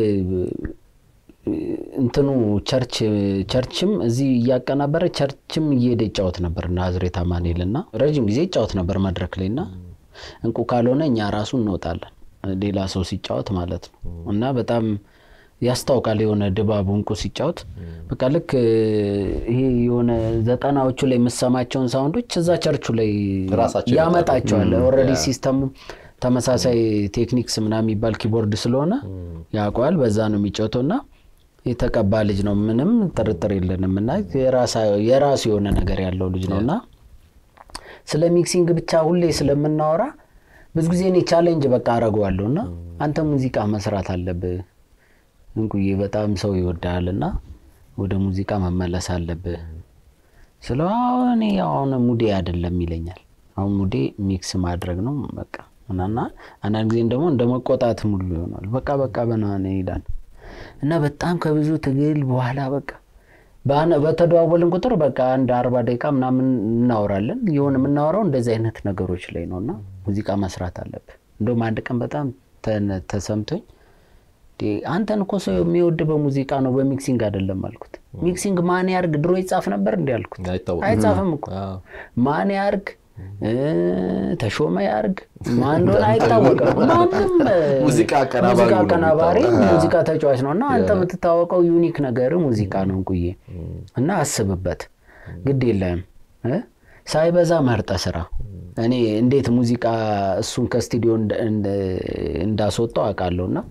እንትኑ ቸርች ቸርችም እዚህ እያቀናበረ ቸርችም እየሄደ ይጫወት ነበር ናዝሬት አማኑኤል እና ረዥም ጊዜ ይጫወት ነበር መድረክ ላይ እና እንቁ ካልሆነ እኛ ራሱ እንወጣለን ሌላ ሰው ሲጫወት ማለት ነው እና በጣም ያስታውቃል የሆነ ድባቡ እንቁ ሲጫወት በቃ ልክ ይሄ የሆነ ዘጠናዎቹ ላይ የምሰማቸውን ሳውንዶች እዛ ቸርቹ ላይ ራሳቸው ያመጣቸዋል ኦልሬዲ ሲስተሙ ተመሳሳይ ቴክኒክስ ምናምን የሚባል ኪቦርድ ስለሆነ ያውቀዋል በዛ ነው የሚጫወተው እና የተቀባ ልጅ ነው ምንም ጥርጥር የለንም እና የራሱ የሆነ ነገር ያለው ልጅ ነው እና ስለ ሚክሲንግ ብቻ ሁሌ ስለምናወራ ብዙ ጊዜ እኔ ቻሌንጅ በቃ አረገዋለሁ እና አንተ ሙዚቃ መስራት አለብህ እንቁዬ በጣም ሰው ይወዳል እና ወደ ሙዚቃ መመለስ አለብህ ስለ እኔ አሁን ሙዴ አይደለም ይለኛል አሁን ሙዴ ሚክስ ማድረግ ነው በቃ እና አንዳንድ ጊዜም ደግሞ እንደ መቆጣት ሙሉ ይሆናል በቃ በቃ በናነ ይላል እና በጣም ከብዙ ትግል በኋላ በቃ በተደዋወልን ቁጥር በቃ አንድ አርባ ደቂቃ ምናምን እናወራለን የሆነ የምናወራው እንደዚህ አይነት ነገሮች ላይ ነው እና ሙዚቃ መስራት አለብህ እንደውም አንድ ቀን በጣም ተሰምቶኝ አንተን እኮ ሰው የሚወድ በሙዚቃ ነው በሚክሲንግ አይደለም አልኩት ሚክሲንግ ማን ያርግ ድሮ ይጻፍ ነበር እንዲ አልኩት አይጻፍም እኮ ማን ያርግ ተሾመ ያርግ ማን እንደሆነ አይታወቅም ማንም ሙዚቃ አቀናባሪ ሙዚቃ ተጫዋች ነው እና አንተ የምትታወቀው ዩኒክ ነገር ሙዚቃ ነው እንቁዬ እና አስብበት ግድ የለም ሳይበዛ መርጠ ስራ እኔ እንዴት ሙዚቃ እሱን ከስቱዲዮ እንዳስወጣው አውቃለሁ እና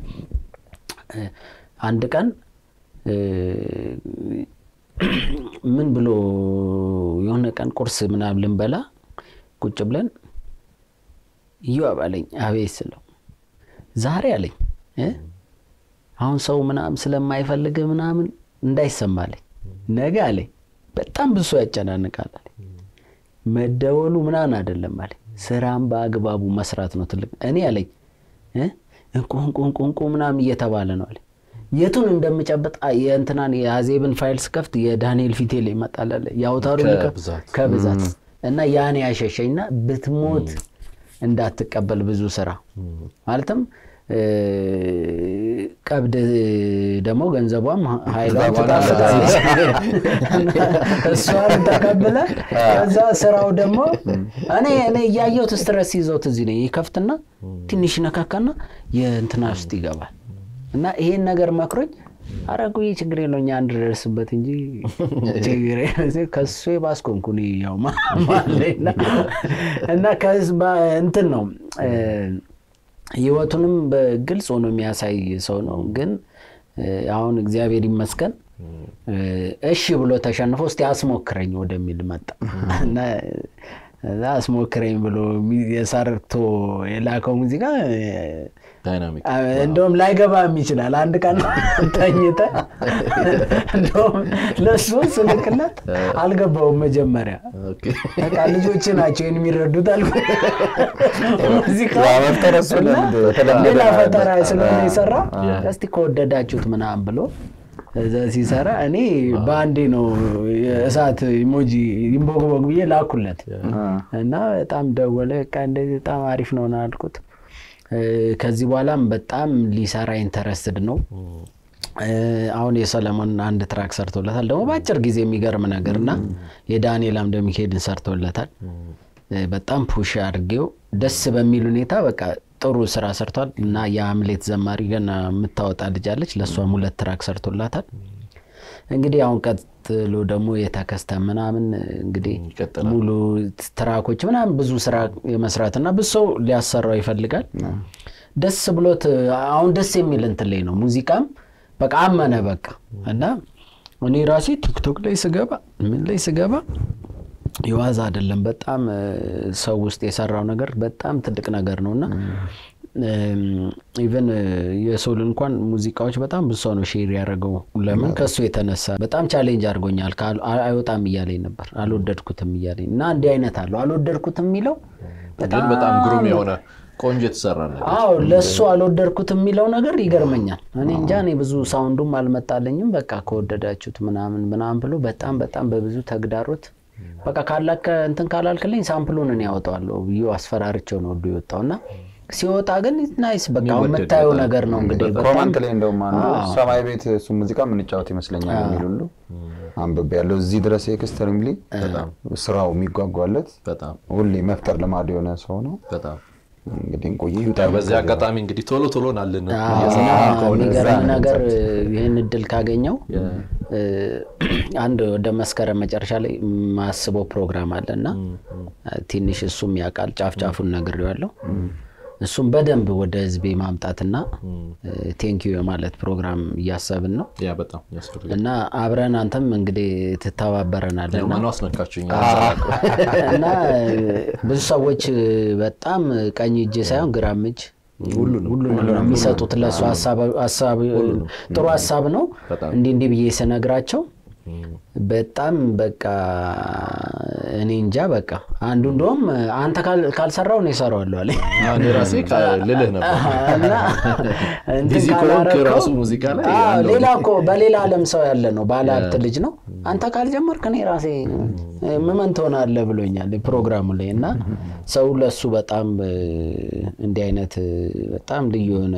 አንድ ቀን ምን ብሎ የሆነ ቀን ቁርስ ምናምን ልንበላ ቁጭ ብለን እዩ አባለኝ አቤት ስለው ዛሬ አለኝ አሁን ሰው ምናምን ስለማይፈልግ ምናምን እንዳይሰማለኝ ነገ አለኝ በጣም ብዙ ሰው ያጨናንቃል አለኝ መደወሉ ምናምን አይደለም አለኝ ስራም በአግባቡ መስራት ነው ትልቅ እኔ አለኝ እንቁ እንቁ እንቁ እንቁ ምናምን እየተባለ ነው አለኝ የቱን እንደምጨብጥ የእንትናን የአዜብን ፋይል ስከፍት የዳንኤል ፊቴ ላይ ይመጣል አለ የአውታሩ ከብዛት እና ያን ያሸሸኝና ብትሞት እንዳትቀበል ብዙ ስራ ማለትም ቀብድ ደግሞ ገንዘቧም ኃይሏን ትጣፍጣለች እሷን ተቀብለ ከዛ ስራው ደግሞ እኔ እኔ እያየሁት ስትረስ ይዘውት እዚህ ነው ይከፍትና ትንሽ ነካካና የእንትና ውስጥ ይገባል እና ይሄን ነገር መክሮኝ አረጉ ችግር የለው እኛ አንድረስበት እንጂ ችግር ከሱ የባስኮንኩ ያው ማለና እና እንትን ነው ህይወቱንም በግልጽ ሆኖ የሚያሳይ ሰው ነው ግን አሁን እግዚአብሔር ይመስገን እሺ ብሎ ተሸንፎ እስቲ አስሞክረኝ ወደሚል መጣ እና አስሞክረኝ ብሎ የሰርቶ የላከው ሙዚቃ ዳይናሚክ እንደውም ላይገባም ይችላል። አንድ ቀን ተኝተ እንደውም ለእሱ ስልክለት አልገባውም መጀመሪያ ኦኬ። በቃ ልጆች ናቸው ይህን የሚረዱት አልኩ። ሙዚቃ ያ መፍጠር እሱ እና ልምድ የተለመደ ሌላ ነው። ፈጠራ ስለሆነ አ- የሰራ አ- እስቲ ከወደዳችሁት ምናምን ብሎ እዛ ሲሰራ እኔ በአንዴ ነው የእሳት ኢሞጂ ይንቦግቦግ ብዬ ላኩለት እና በጣም ደወለ። በቃ እንደዚህ በጣም አሪፍ ነው ነው አልኩት። እ፣ ከዚህ በኋላም በጣም ሊሰራ ኢንተረስትድ ነው። እ፣ አሁን የሰለሞን አንድ ትራክ ሰርቶለታል ደግሞ በአጭር ጊዜ የሚገርም ነገር እና የዳንኤል አምደ ሚካኤልን ሰርቶለታል። እ፣ በጣም ፑሽ አድርጌው ደስ በሚል ሁኔታ በቃ ጥሩ ስራ ሰርቷል እና የአምሌት ዘማሪ ገና የምታወጣ ልጅ አለች። ለእሷም ሁለት ትራክ ሰርቶላታል። እንግዲህ አሁን ቀጥሎ ደግሞ የተከስተ ምናምን እንግዲህ ይቀጥላል። ሙሉ ትራኮች ምናምን ብዙ ስራ የመስራት እና ብዙ ሰው ሊያሰራው ይፈልጋል። ደስ ብሎት አሁን ደስ የሚል እንትን ላይ ነው ሙዚቃም በቃ አመነ በቃ እና እኔ ራሴ ቲክቶክ ላይ ስገባ ምን ላይ ስገባ የዋዛ አይደለም። በጣም እ፣ ሰው ውስጥ የሰራው ነገር በጣም ትልቅ ነገር ነው እና ኢቨን የሶል እንኳን ሙዚቃዎች በጣም ብዙ ሰው ነው ሼር ያደረገው። ለምን ከሱ የተነሳ በጣም ቻሌንጅ አድርጎኛል። ካል- አ- አይወጣም እያለኝ ነበር፣ አልወደድኩትም እያለኝ እና እንዲህ አይነት አለው አልወደድኩትም የሚለው ግን በጣም ግሩም የሆነ ቆንጆ የተሰራ ነገር አዎ ለእሱ አልወደድኩትም የሚለው ነገር ይገርመኛል። እኔ እንጃ እኔ ብዙ ሳውንዱም አልመጣለኝም። በቃ ከወደዳችሁት ምናምን ምናምን ብሎ በጣም በጣም በብዙ ተግዳሮት በቃ ካላከ እንትን ካላልክልኝ ሳምፕሉን እኔ ያወጣዋለሁ ብዬ አስፈራርቸው ነው ወዶ የወጣው እና ሲወጣ ግን ናይስ በቃ አሁን የሚወደድ የምታየው በጣም ነገር ነው እንግዲህ በጣም ኮመንት ላይ እንደውም አንዱ አዎ። ሰማይ ቤት እሱ ሙዚቃ የምንጫወት ይመስለኛል የሚል ሁሉ አንብቤ ያለው እዚህ ድረስ ኤክስትሪምሊ ስራው የሚጓጓለት በጣም ሁሌ መፍጠር ልማድ የሆነ ሰው ነው። በጣም እንግዲህ እንቆይ ይውጣ። በዚህ አጋጣሚ እንግዲህ ቶሎ ቶሎ ናልን አዎ፣ እየሰራ እና ከሆነ የሚገርም እዛ ነው ነገር የምንሰጥ። ይህን እድል ካገኘው እ፣ አንድ ወደ መስከረም መጨረሻ ላይ የማስበው ፕሮግራም አለ እና ትንሽ እሱም ያውቃል ጫፍ ጫፉን ነግሬዋለሁ። እሱም በደንብ ወደ ህዝቤ ማምጣትና ቴንኪዩ የማለት ፕሮግራም እያሰብን ነው ያ በጣም ያስፈልጋል። እና አብረን አንተም እንግዲህ ትተባበረናለህ ያው እና ማነው አስነካችሁኝ? እና ብዙ ሰዎች በጣም ቀኝ እጅ ሳይሆን ግራም እጅ ሁሉንም ነው የሚሰጡት ለእሱ ሀሳብ- ሀሳብ ጥሩ ሀሳብ ነው። በጣም። እንዲህ እንዲህ ብዬ ስነግራቸው በጣም በቃ እኔ እንጃ በቃ አንዱ እንደውም አንተ ካል- ካልሰራው ነው የሰራዋለሁ አለኝ። እኔ ራሴ ካ- ልልህ ነበር እና እንትን ቢዚ ከሆንክ ካላረከው- ራሱ ሙዚቃ ላይ አዎ፣ ያለው- ሌላ እኮ በሌላ ዓለም ሰው ያለ ነው ባለ ሀብት ልጅ ነው። አንተ ካልጀመርክ እኔ ራሴ ምመን ትሆናለህ ብሎኛል ፕሮግራሙ ላይ እና ሰው ለሱ በጣም እ፣ እንዲህ አይነት እ፣ በጣም ልዩ የሆነ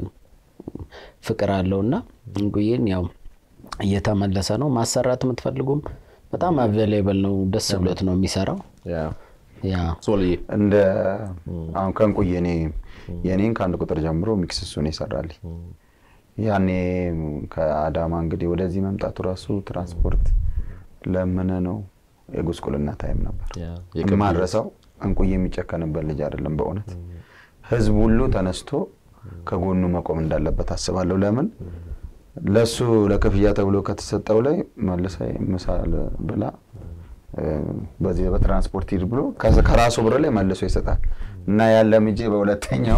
ፍቅር አለው እና እንቁዬን ያው እየተመለሰ ነው። ማሰራት የምትፈልጉም በጣም አቬሌብል ነው። ደስ ብሎት ነው የሚሰራው። ያ ያ ሶልዬ እንደ አሁን ከእንቁዬ እኔ የእኔን ከአንድ ቁጥር ጀምሮ ሚክስ እሱን ይሰራልኝ። ያኔ ከአዳማ እንግዲህ ወደዚህ መምጣቱ ራሱ ትራንስፖርት ለምነ ነው የጉስቁልና ታይም ነበር። ያ የከብድ የማረሰው እንቁዬ የሚጨከንበት ልጅ አይደለም። በእውነት ህዝብ ሁሉ ተነስቶ ከጎኑ መቆም እንዳለበት አስባለሁ። ለምን ለሱ ለክፍያ ተብሎ ከተሰጠው ላይ መልሳ ምሳል ብላ እ፣ በዚህ በትራንስፖርት ሂድ ብሎ ከዚ- ከራሱ ብር ላይ መልሶ ይሰጣል እና ያለ ምጄ በሁለተኛው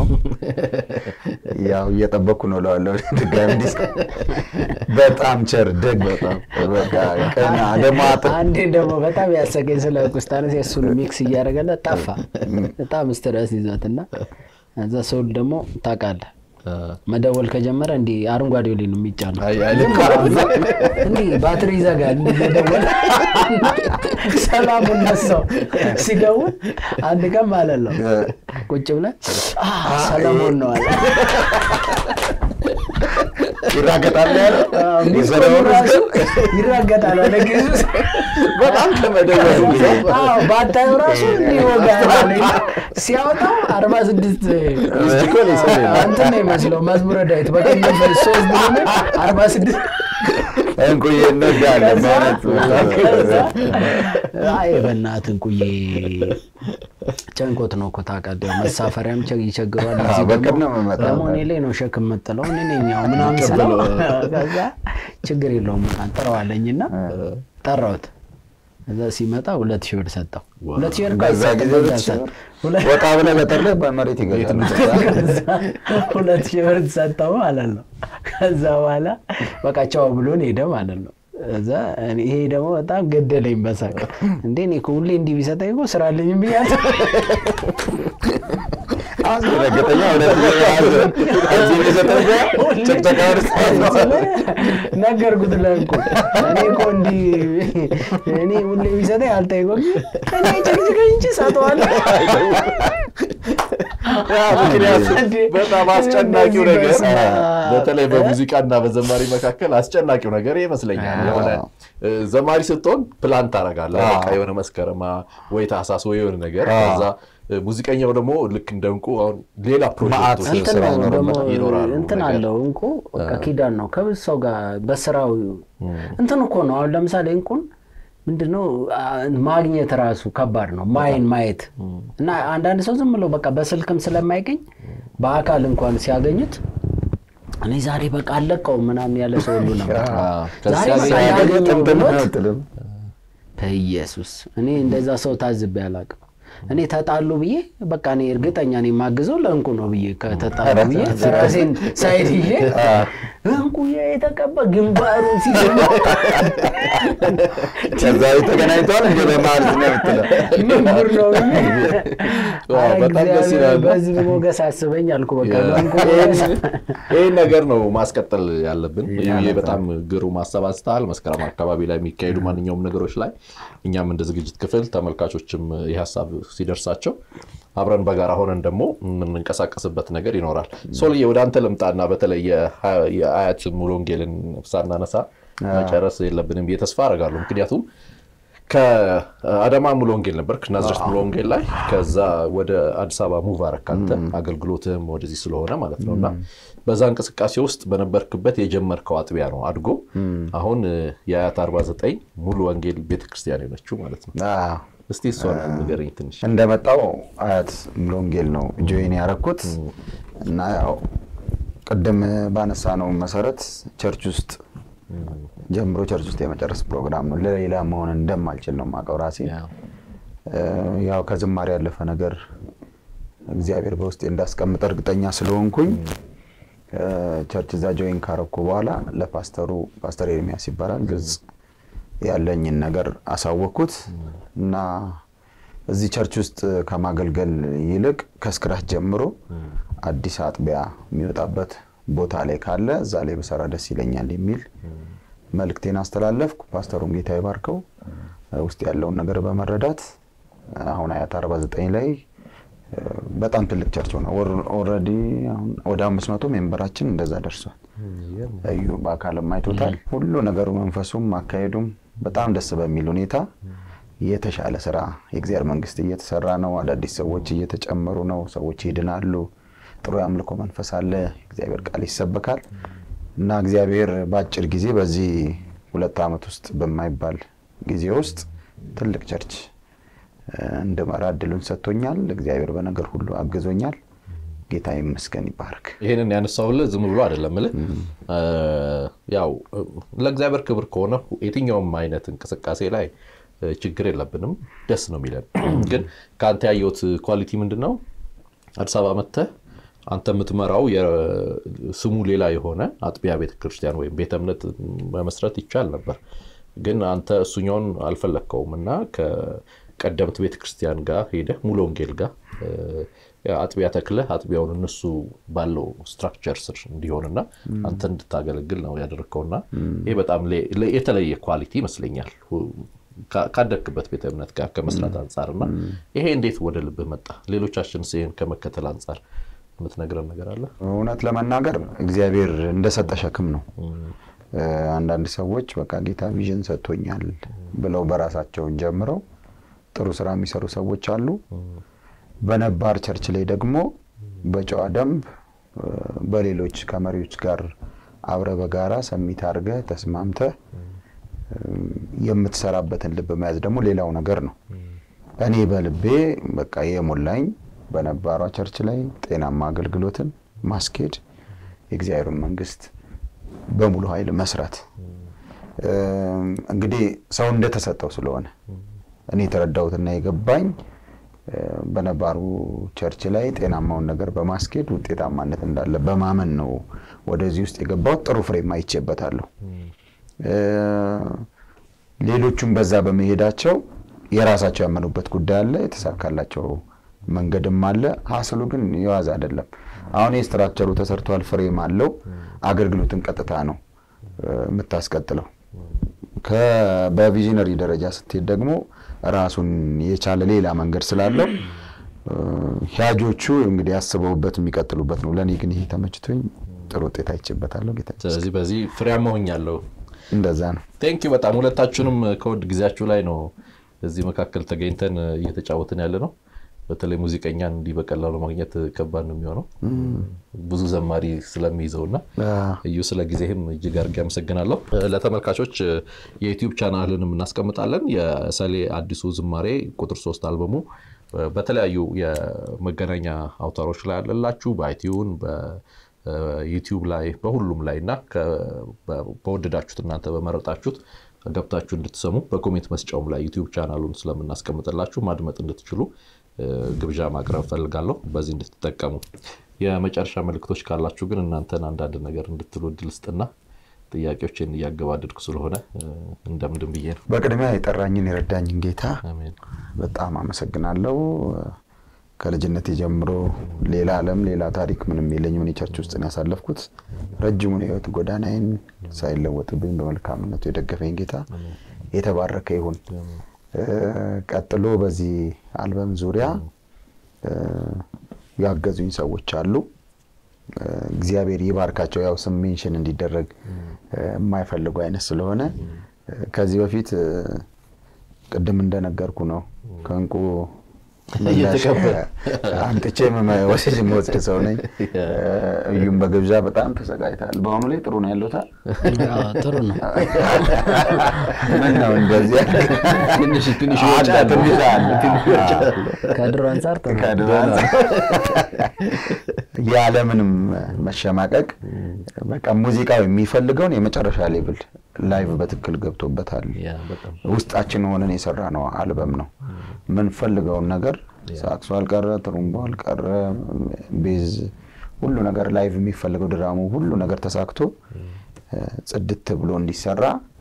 ያው እየጠበቅኩ ነው እለዋለሁ ድጋሚ እንዲስ በጣም ቸር ደግ በቃ ቀና ደግሞ አጥ- አንዴ ደግሞ በጣም ያሰገኝ ስለ ቁስጣነስ የእሱን ሚክስ እያደረገለት ጠፋ። በጣም ስትረስ ይዞት እና እዛ ሰው ደግሞ ታውቃለህ መደወል ከጀመረ እንዲህ አረንጓዴ ላይ ነው የሚጫነው። አይ አይ ዝም ብሎ እንዲህ ባትሪ ይዘጋል። እንዲህ እየደወለ ሰላሙን ነሳው ሲደውል አንድ ቀን ማለት ነው ቁጭ ብለን "አ፣ ሰለሞን ነው አለ። ይራገጣል ያለ ሚስኮሉ የሰራውን ራሱ ህዝብ ይራገጣል አለ ጊዜ በጣም ከመደወሉ ብዛት አዎ ባታዩ ራሱ እንዲወጋ ሲያወጣው አርባ ስድስት ሚስቲኮል የሰው እንትን ነው ይመስለው መዝሙረ ዳዊት በቅንፍ ሶስት ብሎ አርባ ስድስት እንቁዬ እንወዳለን ማለት አይ በእናትህ እንቁዬ ጨንቆት ነው እኮ ታውቃለህ። መሳፈሪያም ቸ- ይቸግሯል። አዎ፣ እዚህ በቅርብ ደግሞ ነው የምመጣው። ደግሞ እኔ ላይ ነው ሸክም የምጥለው እኔ ነኝ ያው ምናምን ስለው ከዛ ችግር የለውም ጠራዋለኝና ጠራሁት። እዛ ሲመጣ ሁለት ሺህ ብር ሰጠው። ዋው። ሁለት ሺህ ብር እኮ በዛ አይሰጥም ጊዜ ሁለት ሺህ በዛ ብር ሁለት- ወጣ ብለህ ገጠር ላይ በመሬት ይገዛል። ከዛ ሁለት ሺህ ብር ሰጠው ማለት ነው። ከዛ በኋላ በቃ ቻው ብሎን ሄደ ማለት ነው። እዛ እኔ ይሄ ደግሞ በጣም ገደለኝ በሳቅ እንዴ እኔ እኮ ሁሌ እንዲህ ቢሰጠኝ እኮ ስራ አለኝ ብያለሁ። አስደነገጠኛ። እውነት ነው። እዚህ የሰጠኝ ጭቅጨቃ ውስጥ ነገርኩት ለእንቁ እኔ እኮ እንዲህ እኔ ሁሌ ቢሰጠኝ አልጠይቆም እኔ ጭቅጭቀኝ እንጂ ሰጠዋለሁ። ምክንያቱም በጣም አስጨናቂው ነገር በስመ አብ። በተለይ በሙዚቃና በዘማሪ መካከል አስጨናቂው ነገር ይመስለኛል። የሆነ እ፣ ዘማሪ ስትሆን ፕላን ታደርጋለህ። አዎ። በቃ የሆነ መስከረማ ወይ ታህሳስ ወይ የሆነ ነገር አዎ። ከዛ እ፣ ሙዚቀኛው ደግሞ ልክ እንደ እንቁ አሁን ሌላ ፕሮጀክቶች መዓት እንትን ስራ ነው ደግሞ ይኖርበታል። ይኖራሉ እንትን ነገር። አለው እንቁ በቃ ኪዳን ነው ከብዙ ሰው ጋር በስራው እንትን እኮ ነው። አሁን ለምሳሌ እንቁን ምንድነው አ- ማግኘት ራሱ ከባድ ነው። ማይን ማየት እና አንዳንድ ሰው ዝም ብሎ በቃ በስልክም ስለማይገኝ በአካል እንኳን ሲያገኙት እኔ ዛሬ በቃ አለቀው ምናምን ያለ ሰው ሁሉ ነበር። አዎ። ከዛ ዛሬ በቃ ሲያገኝ ያገኘው ጥንትን ብሎት አትልም። በኢየሱስ እኔ እንደዛ ሰው ታዝቤ አላውቅም። እኔ ተጣሉ ብዬ በቃ እኔ እርግጠኛ ነኝ የማግዘው ለእንቁ ነው ብዬ ከተጣሉ ብዬ ራሴን ሳይድ ይዤ እንቁ የተቀባ ግንባሩን ሲገባ ከዛ ተገናኝተዋል እንደ በመሀል ነው የምትለው። ምን ጉድ ነው ብዬ ዋው፣ ኧረ በጣም ደስ እግዚአብሔር ይላል። በህዝብ ሞገስ አስበኝ አልኩ። በቃ ያ። በእንቁ ሞገስ ይህን ነገር ነው ማስቀጠል ያለብን። ያ ይሄ ነው። በጣም ግሩም ሀሳብ አንስተሃል። መስከረም አካባቢ ላይ የሚካሄዱ ማንኛውም ነገሮች ላይ እኛም እንደ ዝግጅት ክፍል ተመልካቾችም ይህ ሀሳብ ሲደርሳቸው አብረን በጋራ ሆነን ደግሞ የምንንቀሳቀስበት ነገር ይኖራል። ሶልዬ ወደ አንተ ልምጣና በተለይ የሀ- የአያት ሙሉ ወንጌልን ሳናነሳ መጨረስ የለብንም ብዬ ተስፋ አደርጋለሁ። ምክንያቱም ከአዳማ ሙሉ ወንጌል ነበርክ፣ ናዝሬት ሙሉ ወንጌል ላይ ከዛ ወደ አዲስ አበባ ሙቭ አረክ አንተ አገልግሎትህም ወደዚህ ስለሆነ ማለት ነው እና በዛ እንቅስቃሴ ውስጥ በነበርክበት የጀመርከው አጥቢያ ነው አድጎ አሁን የአያት 49 ሙሉ ወንጌል ቤተክርስቲያን የሆነችው ማለት ነው። አዎ። እስቲ እሷን ንገረኝ ትንሽ። እንደመጣው አያት ሙሉ ወንጌል ነው ጆይን ያረኩት እና ያው ቅድም ባነሳ ነው መሰረት ቸርች ውስጥ ጀምሮ ቸርች ውስጥ የመጨረስ ፕሮግራም ነው። ለሌላ መሆን እንደማልችል ነው የማውቀው ራሴ። እ፣ ያው ከዝማሬ ያለፈ ነገር እግዚአብሔር በውስጤ እንዳስቀምጠ እርግጠኛ ስለሆንኩኝ እ፣ ቸርች እዛ ጆይን ካረኩ በኋላ ለፓስተሩ ፓስተር ኤርሚያስ ይባላል ግልጽ ያለኝን ነገር አሳወቅኩት እና እዚህ ቸርች ውስጥ ከማገልገል ይልቅ ከስክራች ጀምሮ አዲስ አጥቢያ የሚወጣበት ቦታ ላይ ካለ እዛ ላይ በሰራ ደስ ይለኛል የሚል መልእክቴን አስተላለፍኩ። ፓስተሩን ጌታ ይባርከው ውስጥ ያለውን ነገር በመረዳት አሁን አያት 49 ላይ እ፣ በጣም ትልቅ ቸርች ሆነ። ኦልሬዲ አሁን ወደ አምስት መቶ ሜምበራችን እንደዛ ደርሷል። እዩ በአካልም አይቶታል። ሁሉ ነገሩ መንፈሱም አካሄዱም በጣም ደስ በሚል ሁኔታ የተሻለ ስራ የእግዚአብሔር መንግስት እየተሰራ ነው። አዳዲስ ሰዎች እየተጨመሩ ነው። ሰዎች ይድናሉ። ጥሩ የአምልኮ መንፈስ አለ። የእግዚአብሔር ቃል ይሰበካል እና እግዚአብሔር በአጭር ጊዜ በዚህ ሁለት ዓመት ውስጥ በማይባል ጊዜ ውስጥ ትልቅ ቸርች እ፣ እንድመራ እድሉን ሰጥቶኛል። እግዚአብሔር በነገር ሁሉ አግዞኛል። ጌታ ይመስገን ይባረክ። ይህንን ያነሳሁልህ ዝም ብሎ አይደለም እልህ እ፣ ያው እ፣ ለእግዚአብሔር ክብር ከሆነ የትኛውም አይነት እንቅስቃሴ ላይ እ፣ ችግር የለብንም፣ ደስ ነው የሚለን። ግን ከአንተ ያየሁት ኳሊቲ ምንድን ነው? አዲስ አበባ መጥተህ አንተ የምትመራው የ- ስሙ ሌላ የሆነ አጥቢያ ቤተክርስቲያን ወይም ቤተ እምነት መመስረት ይቻል ነበር። ግን አንተ እሱኛውን አልፈለግከውም እና ከቀደምት ቤተክርስቲያን ጋር ሄደህ ሙሉ ወንጌል ጋር እ፣ አጥቢያ ተክለህ አጥቢያውን እነሱ ባለው ስትራክቸር ስር እንዲሆንና አንተ እንድታገለግል ነው ያደረግከውና ይህ በጣም ለ- ለ- የተለየ ኳሊቲ ይመስለኛል ሁ- ካ- ካደግክበት ቤተ እምነት ጋር ከመስራት አንጻር እና ይሄ እንዴት ወደ ልብህ መጣ? ሌሎቻችን ይህን ከመከተል አንጻር የምትነግረን ነገር አለ? እውነት ለመናገር እግዚአብሔር እንደሰጠ ሸክም ነው። እ፣ አንዳንድ ሰዎች በቃ ጌታ ቪዥን ሰጥቶኛል ብለው በራሳቸውን ጀምረው ጥሩ ስራ የሚሰሩ ሰዎች አሉ። በነባር ቸርች ላይ ደግሞ በጨዋ ደንብ እ፣ በሌሎች ከመሪዎች ጋር አብረ በጋራ ሰሚት አድርገ ተስማምተ የምትሰራበትን ልብ መያዝ ደግሞ ሌላው ነገር ነው። እኔ በልቤ በቃ የሞላኝ በነባሯ ቸርች ላይ ጤናማ አገልግሎትን ማስኬድ የእግዚአብሔርን መንግስት በሙሉ ኃይል መስራት እንግዲህ ሰው እንደተሰጠው ስለሆነ እኔ የተረዳሁትና የገባኝ በነባሩ ቸርች ላይ ጤናማውን ነገር በማስኬድ ውጤታማነት እንዳለ በማመን ነው ወደዚህ ውስጥ የገባሁት። ጥሩ ፍሬም አይቼበታለሁ። ሌሎቹም በዛ በመሄዳቸው የራሳቸው ያመኑበት ጉዳይ አለ፣ የተሳካላቸው መንገድም አለ። ሀስሉ ግን የዋዛ አይደለም። አሁን የስትራክቸሩ ተሰርቷል፣ ፍሬም አለው። አገልግሎትን ቀጥታ ነው የምታስቀጥለው። በቪዥነሪ ደረጃ ስትሄድ ደግሞ ራሱን የቻለ ሌላ መንገድ ስላለው ሂያጆቹ እንግዲህ አስበውበት የሚቀጥሉበት ነው። ለእኔ ግን ይሄ ተመችቶኝ ጥሩ ውጤት አይቼበታለሁ። ጌታ ስለዚህ በዚህ ፍሬያማ ሆኛለሁ። እንደዛ ነው። ቴንኪው በጣም ሁለታችሁንም ከውድ ጊዜያችሁ ላይ ነው እዚህ መካከል ተገኝተን እየተጫወትን ያለ ነው። በተለይ ሙዚቀኛን እንዲህ በቀላሉ ማግኘት ከባድ ነው የሚሆነው ብዙ ዘማሪ ስለሚይዘው እና እዩ ስለ ጊዜህም እጅግ አድርጌ አመሰግናለሁ። ለተመልካቾች የዩቲዩብ ቻናልንም እናስቀምጣለን። የሰሌ አዲሱ ዝማሬ ቁጥር ሶስት አልበሙ በተለያዩ የመገናኛ አውታሮች ላይ አለላችሁ በአይቲዩን በዩቲዩብ ላይ በሁሉም ላይ እና በወደዳችሁት እናንተ በመረጣችሁት ገብታችሁ እንድትሰሙ በኮሜንት መስጫውም ላይ ዩቲዩብ ቻናሉን ስለምናስቀምጥላችሁ ማድመጥ እንድትችሉ ግብዣ ማቅረብ ፈልጋለሁ። በዚህ እንድትጠቀሙ። የመጨረሻ መልእክቶች ካላችሁ ግን እናንተን አንዳንድ ነገር እንድትሉ እድል ስጥና ጥያቄዎችን እያገባደድኩ ስለሆነ እንደምንድን ብዬ ነው። በቅድሚያ የጠራኝን የረዳኝን ጌታ አሜን። በጣም አመሰግናለሁ። ከልጅነት ጀምሮ ሌላ ዓለም ሌላ ታሪክ ምንም የለኝም። እኔ ቸርች ውስጥ ነው ያሳለፍኩት። ረጅሙን የህይወት ጎዳናዬን ሳይለወጥብኝ በመልካምነቱ የደገፈኝ ጌታ የተባረከ ይሁን። ቀጥሎ በዚህ አልበም ዙሪያ ያገዙኝ ሰዎች አሉ። እግዚአብሔር ይባርካቸው። ያው ስም ሜንሽን እንዲደረግ የማይፈልጉ አይነት ስለሆነ ከዚህ በፊት ቅድም እንደነገርኩ ነው ከእንቁ አምጥቼ ወስጅ የምወስድ ሰው ነኝ። እዩም በግብዣ በጣም ተሰቃይታል። በአሁኑ ላይ ጥሩ ነው ያለታል። ጥሩ ነው። ምን ነው እንደዚህ ትንሽ ትንሽ አለ፣ ትንሽ አለ። ከድሮ አንጻር ጥሩ ነው። ከድሮ አንጻር ያለምንም መሸማቀቅ በቃ ሙዚቃው የሚፈልገውን የመጨረሻ ሌብል ላይቭ በትክክል ገብቶበታል። ያ በጣም ውስጣችን ሆነን የሰራ ነው አልበም ነው። የምንፈልገውን ነገር ሳክሱ አልቀረ፣ ጥሩምቦ አልቀረ፣ ቤዝ ሁሉ ነገር ላይቭ የሚፈልገው ድራሙ ሁሉ ነገር ተሳክቶ ጽድት ብሎ እንዲሰራ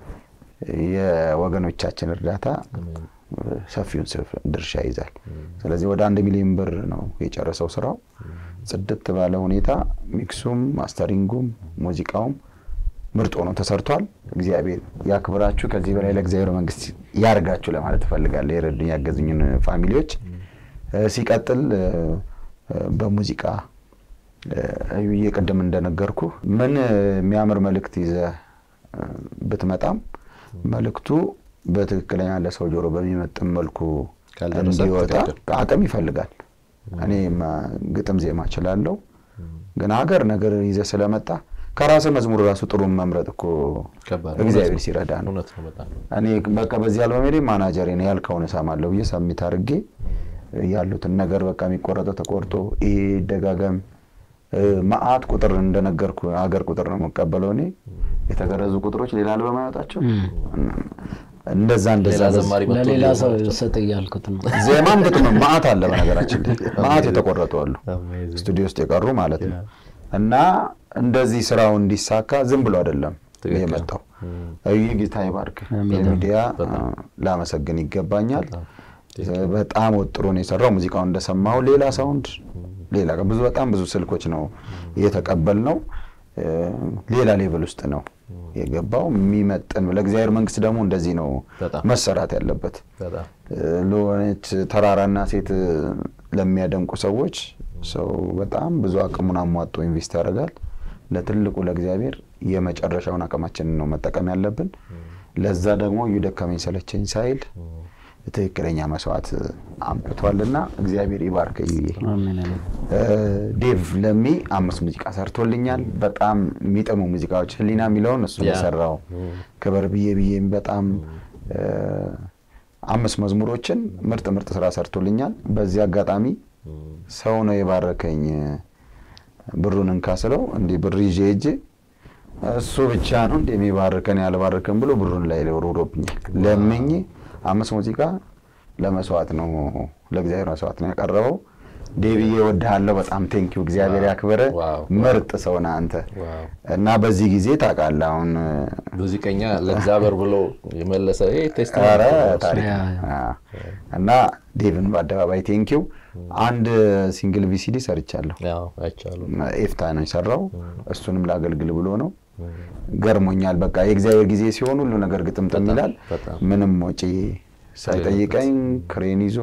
የወገኖቻችን እርዳታ ሰፊውን ድርሻ ይዛል። ስለዚህ ወደ አንድ ሚሊዮን ብር ነው የጨረሰው ስራው። ጽድት ባለ ሁኔታ ሚክሱም፣ ማስተሪንጉም፣ ሙዚቃውም ምርጥ ሆኖ ተሰርቷል። እግዚአብሔር ያክብራችሁ። ከዚህ በላይ ለእግዚአብሔር መንግስት ያርጋችሁ ለማለት እፈልጋለሁ። የረዱኝ ያገዙኝን ፋሚሊዎች። ሲቀጥል በሙዚቃ እዩዬ ቅድም እንደነገርኩ ምን የሚያምር መልእክት ይዘህ ብትመጣም መልእክቱ በትክክለኛ ለሰው ጆሮ በሚመጥን መልኩ ካልደረሰ እንዲወጣ ትክክል። አቅም ይፈልጋል። እኔ ግጥም ዜማ እችላለሁ፣ ግን ሀገር ነገር ይዘህ ስለመጣ ከራስህ መዝሙር ራሱ ጥሩን መምረጥ እኮ ከባድ ነው። እግዚአብሔር እውነት ነው። ሲረዳ ነው። እውነት ነው በጣም እኔ በቃ በዚህ አልበሜ ላይ ማናጀሬ ነው ያልከውን እሰማለሁ ብዬ ሰሚት አድርጌ ያሉትን ነገር በቃ የሚቆረጠው ተቆርጦ ይሄ ደጋገም መአት ቁጥር እንደነገርኩ ሀገር ቁጥር ነው የምቀበለው እኔ የተገረዙ ቁጥሮች ሌላ አልበም አያወጣቸው እንደዛ እንደዛ ሌላ ዘማሪ መጥቶ ለሌላ ሰው ሊሆን ሰጥ እያልኩት ነው። ዜማም ግጥም መአት አለ በነገራችን ላይ መአት የተቆረጡ አሉ Amazing. ስቱዲዮ ውስጥ የቀሩ ማለት ነው እና እንደዚህ ስራው እንዲሳካ ዝም ብሎ አይደለም ትክክል። የመጣው ይህ ጌታ ይባርክ አሜን። የሚዲያ ላመሰግን ይገባኛል በጣም ወጥሮ ነው የሰራው ሙዚቃውን እንደሰማው ሌላ ሳውንድ ሌላ ብዙ በጣም ብዙ ስልኮች ነው የተቀበል ነው ሌላ ሌቭል ውስጥ ነው የገባው የሚመጥን ለእግዚአብሔር መንግስት ደግሞ እንደዚህ ነው በጣም መሰራት ያለበት በጣም ለሆነች ተራራና ሴት ለሚያደንቁ ሰዎች ሰው በጣም ብዙ አቅሙን አሟጦ ኢንቨስት ያደርጋል። ለትልቁ ለእግዚአብሔር የመጨረሻውን አቅማችንን ነው መጠቀም ያለብን። ለዛ ደግሞ እየደከመኝ ሰለቸኝ ሳይል ትክክለኛ መስዋዕት አምጥቷልና እግዚአብሔር ይባርክ። እዩዬ አሜን አሜን። ዴቭ ለሚ አምስት ሙዚቃ ሰርቶልኛል። በጣም የሚጥሙ ሙዚቃዎች ህሊና የሚለውን እሱ ያ። የሰራው ክበር ብዬ ብዬ በጣም አምስት መዝሙሮችን ምርጥ ምርጥ ስራ ሰርቶልኛል። በዚህ አጋጣሚ ሰው ነው የባረከኝ ብሩን እንካ ስለው እንዲህ ብር ይዤ ሄጄ እሱ ብቻ ነው እንደ የሚባርከን ያልባርከን ብሎ ብሩን ላይ ወርውሮብኛል። ለምኜ አምስት ሙዚቃ ለመስዋዕት ነው ለእግዚአብሔር መስዋዕት ነው ያቀረበው። ዴቪዬ እወድሃለሁ በጣም ቴንኪው እግዚአብሔር ያክብረ ዋው። ምርጥ ሰው ነህ አንተ ዋው። እና በዚህ ጊዜ ታውቃለህ አሁን ሙዚቀኛ ለእግዚአብሔር ብሎ የመለሰ ይሄ ኧረ ቴስቲሞኒ ታሪክ ያ፣ ነው። አዎ። እና ዴቭን በአደባባይ ቴንኪው አንድ ሲንግል ቪሲዲ ሰርቻለሁ። ያው አይቻለሁ። ኤፍታ ነው የሰራው። እሱንም ላገልግል ብሎ ነው። ገርሞኛል። በቃ የእግዚአብሔር ጊዜ ሲሆን ሁሉ ነገር ግጥምጥም ይላል። በጣም። ምንም ወጪ ሳይጠይቀኝ ክሬን ይዞ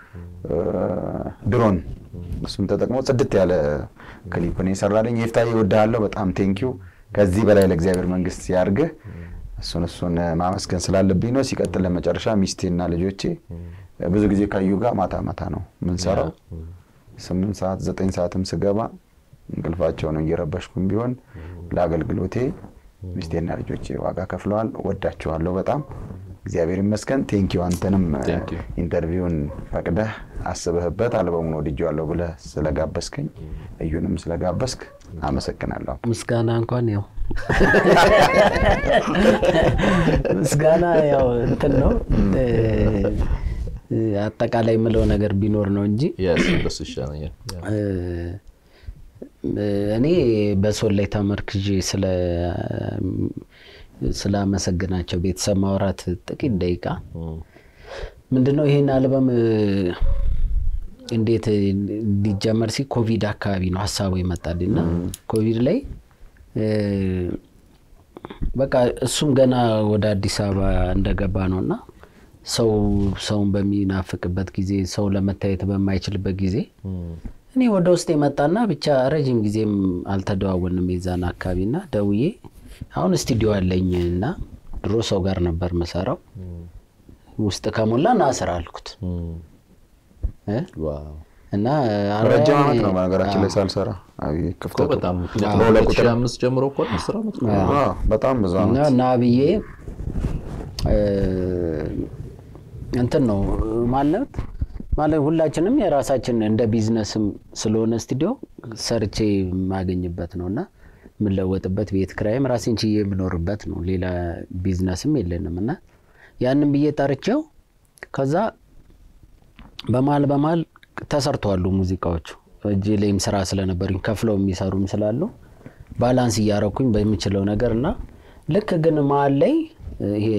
ድሮን እሱም ተጠቅሞ ጽድት ያለ ክሊፕ ነው የሰራልኝ። ኤፍታ እወድሃለሁ በጣም ቴንኪው። ከዚህ በላይ ለእግዚአብሔር መንግስት ያርግህ። እሱን እሱን ማመስገን ስላለብኝ ነው። ሲቀጥል ለመጨረሻ ሚስቴና ልጆቼ ብዙ ጊዜ ካዩ ጋር ማታ ማታ ነው የምንሰራው ስምንት ሰዓት ዘጠኝ ሰዓትም ስገባ እንቅልፋቸው ነው እየረበሽኩም ቢሆን ለአገልግሎቴ ሚስቴና ልጆቼ ዋጋ ከፍለዋል። ወዳቸዋለሁ በጣም እግዚአብሔር ይመስገን። ቴንኪው አንተንም Thank you. ኢንተርቪውን ፈቅደህ አስበህበት አልበሙን ወድጄዋለሁ ብለህ ስለጋበዝከኝ እዩንም ስለጋበዝክ አመሰግናለሁ። ምስጋና እንኳን ያው ምስጋና ያው እንትን ነው እ፣ አጠቃላይ የምለው ነገር ቢኖር ነው እንጂ Yes, እንደሱ ይሻለኛል። ያ። እ፣ እኔ በሶል ላይ ተመርክዤ ስለ ስላመሰግናቸው ቤተሰብ ማውራት ጥቂት ደቂቃ እም፣ ምንድነው ይሄን አልበም እ፣ እንዴት እንዲጀመር ሲ ኮቪድ አካባቢ ነው ሀሳቡ ይመጣል እና ኮቪድ ላይ እ፣ በቃ እሱም ገና ወደ አዲስ አበባ እንደገባ ነው እና ሰው ሰውን በሚናፍቅበት ጊዜ ሰው ለመታየት በማይችልበት ጊዜ እም፣ እኔ ወደ ውስጥ የመጣና ብቻ ረዥም ጊዜም አልተደዋወልንም የዛን አካባቢ እና ደውዬ አሁን ስቱዲዮ አለኝ እና ድሮ ሰው ጋር ነበር መሰራው ውስጥ ከሞላ ና ስራ አልኩት እም። እ? ዋው እና ረጅም ዓመት ነው በነገራችን ላይ ሳልሰራ አብይ እኮ ክፍተቱ በጣም ምክንያቱም በሁለት ቁጥር ከ2005 ጀምሮ እኮ ነው አስር ዓመት እኮ ነው። አዎ፣ በጣም ብዙ እና ዓመት ና ብዬ እ፣ እንትን ነው ማለት ማለት ሁላችንም የራሳችን እንደ ቢዝነስም ስለሆነ ስቱዲዮ ሰርቼ የማገኝበት ነው እና የምለወጥበት ቤት ክራይም ራሴን ችዬ የምኖርበት ነው። ሌላ ቢዝነስም የለንም እና ያንን ብዬ ጠርቼው ከዛ በመሀል በመሀል ተሰርተዋሉ ሙዚቃዎቹ እጅ ላይም ስራ ስለነበሩኝ ከፍለው የሚሰሩም ስላሉ ባላንስ እያረኩኝ በሚችለው ነገር እና ልክ ግን መሀል ላይ ይሄ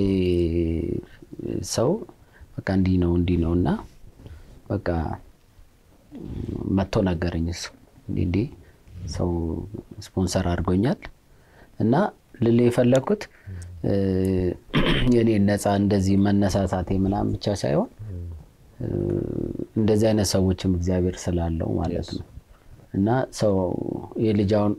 ሰው በቃ እንዲህ ነው እንዲህ ነው እና በቃ መጥቶ ነገረኝ እሱ እንዲህ እንዲህ ሰው ስፖንሰር አድርጎኛል እና ልል የፈለግኩት እ፣ የኔ ነፃ እንደዚህ መነሳሳቴ ምናምን ብቻ ሳይሆን እ፣ እንደዚህ አይነት ሰዎችም እግዚአብሔር ስላለው ማለት ነው እና ሰው የልጃውን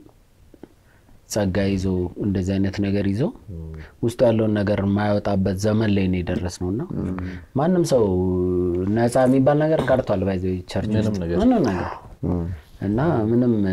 ጸጋ ይዞ እንደዚህ አይነት ነገር ይዞ ውስጡ ያለውን ነገር የማያወጣበት ዘመን ላይ ነው የደረስ ነው እና ማንም ሰው ነፃ የሚባል ነገር ቀርቷል። ባይዘ ቸርች ምንም ውስጥ ነገር ምንም ነገር እና ምንም እ፣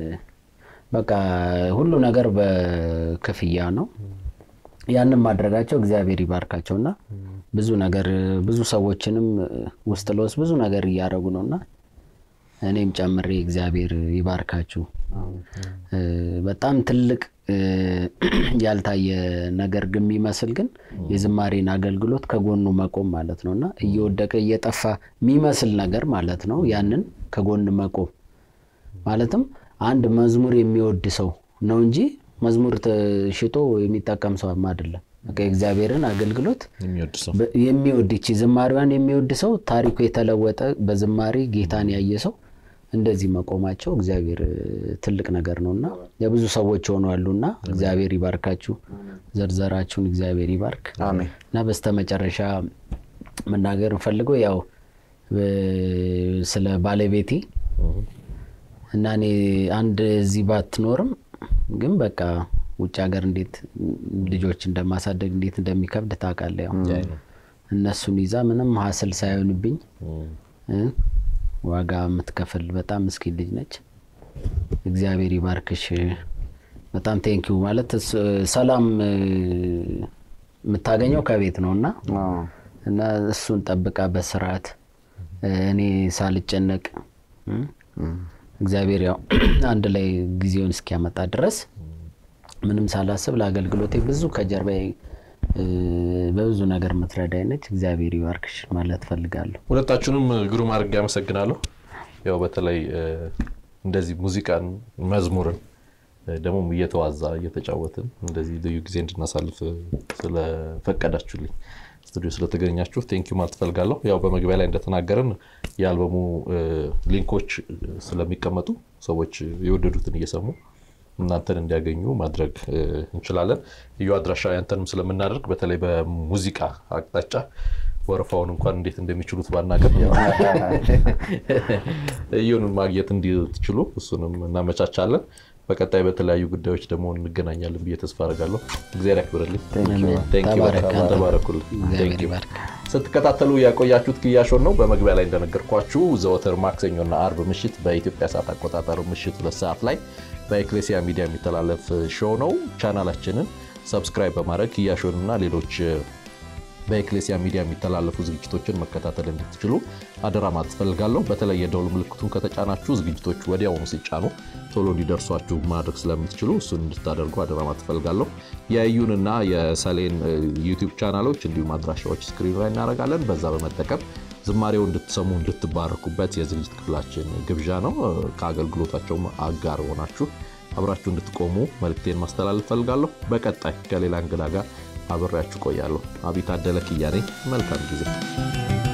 በቃ ሁሉ ነገር በክፍያ ነው። ያንን ማድረጋቸው እግዚአብሔር ይባርካቸው እና ብዙ ነገር ብዙ ሰዎችንም ውስጥ ለውስጥ ብዙ ነገር እያደረጉ ነው እና እኔም ጨምሬ እግዚአብሔር ይባርካችሁ። እ፣ በጣም ትልቅ እ፣ ያልታየ ነገር ግን የሚመስል ግን የዝማሬን አገልግሎት ከጎኑ መቆም ማለት ነው እና እየወደቀ እየጠፋ የሚመስል ነገር ማለት ነው። ያንን ከጎን መቆም ማለትም አንድ መዝሙር የሚወድ ሰው ነው እንጂ መዝሙር ሽጦ የሚጠቀም ሰው አይደለም። በቃ የእግዚአብሔርን አገልግሎት የሚወድ ሰው በ- የሚወድ ይቺ ዝማሬዋን የሚወድ ሰው ታሪኩ የተለወጠ በዝማሬ ጌታን ያየ ሰው እንደዚህ መቆማቸው እግዚአብሔር እ፣ ትልቅ ነገር ነው እና የብዙ ሰዎች ሆነዋሉ እና እግዚአብሔር ይባርካችሁ፣ ዘርዘራችሁን እግዚአብሔር ይባርክ አሜን። እና በስተመጨረሻ መናገር እንፈልገው ያው እ፣ ስለ ባለቤቴ እና እኔ አንድ እዚህ ባትኖርም ግን በቃ ውጭ ሀገር እንዴት ልጆች እንደማሳደግ እንዴት እንደሚከብድ ታውቃለህ። ያው ያይ ነው። እነሱን ይዛ ምንም ሀስል ሳይሆንብኝ እ ዋጋ የምትከፍል በጣም ምስኪን ልጅ ነች። እግዚአብሔር ይባርክሽ። በጣም ቴንኪው ማለት እስ- ሰላም እ፣ የምታገኘው ከቤት ነው እና አዎ። እና እሱን ጠብቃ በስርዓት እ፣ እኔ ሳልጨነቅ እ፣ እግዚአብሔር ያው አንድ ላይ ጊዜውን እስኪያመጣ ድረስ ምንም ሳላስብ ለአገልግሎቴ ብዙ ከጀርባዬ እ፣ በብዙ ነገር የምትረዳኝ ነች። እግዚአብሔር ይባርክሽ ማለት ፈልጋለሁ። ሁለታችሁንም ግሩም አድርጌ አመሰግናለሁ። ያው በተለይ እ፣ እንደዚህ ሙዚቃን መዝሙርን እ፣ ደግሞም እየተዋዛ እየተጫወትን እንደዚህ ልዩ ጊዜ እንድናሳልፍ ስለፈቀዳችሁልኝ ስቱዲዮ ስለተገኛችሁ ቴንኪዩ ማለት ፈልጋለሁ። ያው በመግቢያ ላይ እንደተናገርን የአልበሙ እ፣ ሊንኮች ስለሚቀመጡ ሰዎች የወደዱትን እየሰሙ እናንተን እንዲያገኙ ማድረግ እ፣ እንችላለን። እዩ አድራሻ ያንተንም ስለምናደርግ በተለይ በሙዚቃ አቅጣጫ ወረፋውን እንኳን እንዴት እንደሚችሉት ባናገር እዩንም ማግኘት እንዲትችሉ እሱንም እናመቻቻለን። በቀጣይ በተለያዩ ጉዳዮች ደግሞ እንገናኛለን ብዬ ተስፋ አደርጋለሁ። እግዚአብሔር ያክብርልኝ። አሜን። Thank you ተባረክ በጣም አንተ። ተባረኩልኝ። እግዚአብሔር Thank you። ይባርክ። ስትከታተሉ ያቆያችሁት ክያሾን ነው። በመግቢያ ላይ እንደነገርኳችሁ ዘወትር ማክሰኞና አርብ ምሽት በኢትዮጵያ ሰዓት አቆጣጠር ምሽት ሁለት ሰዓት ላይ በኤክሌሲያ ሚዲያ የሚተላለፍ ሾው ነው። ቻናላችንን ሰብስክራይብ በማድረግ ክያሾንና ሌሎች በኤክሌሲያ ሚዲያ የሚተላለፉ ዝግጅቶችን መከታተል እንድትችሉ አደራ ማለት ፈልጋለሁ። በተለይ የደውል ምልክቱን ከተጫናችሁ ዝግጅቶች ወዲያውኑ ሲጫኑ ቶሎ እንዲደርሷችሁ ማድረግ ስለምትችሉ እሱን እንድታደርጉ አደራ ማለት ፈልጋለሁ። የእዩንና የሰሌን ዩቲዩብ ቻናሎች እንዲሁም አድራሻዎች ስክሪኑ ላይ እናደርጋለን። በዛ በመጠቀም ዝማሬው እንድትሰሙ እንድትባረኩበት የዝግጅት ክፍላችን ግብዣ ነው። ከአገልግሎታቸውም አጋር ሆናችሁ አብራችሁ እንድትቆሙ መልክቴን ማስተላለፍ ፈልጋለሁ። በቀጣይ ከሌላ እንግዳ ጋር አብሬያችሁ ቆያለሁ። አቢይ ታደለ ኪያ ነኝ። መልካም ጊዜ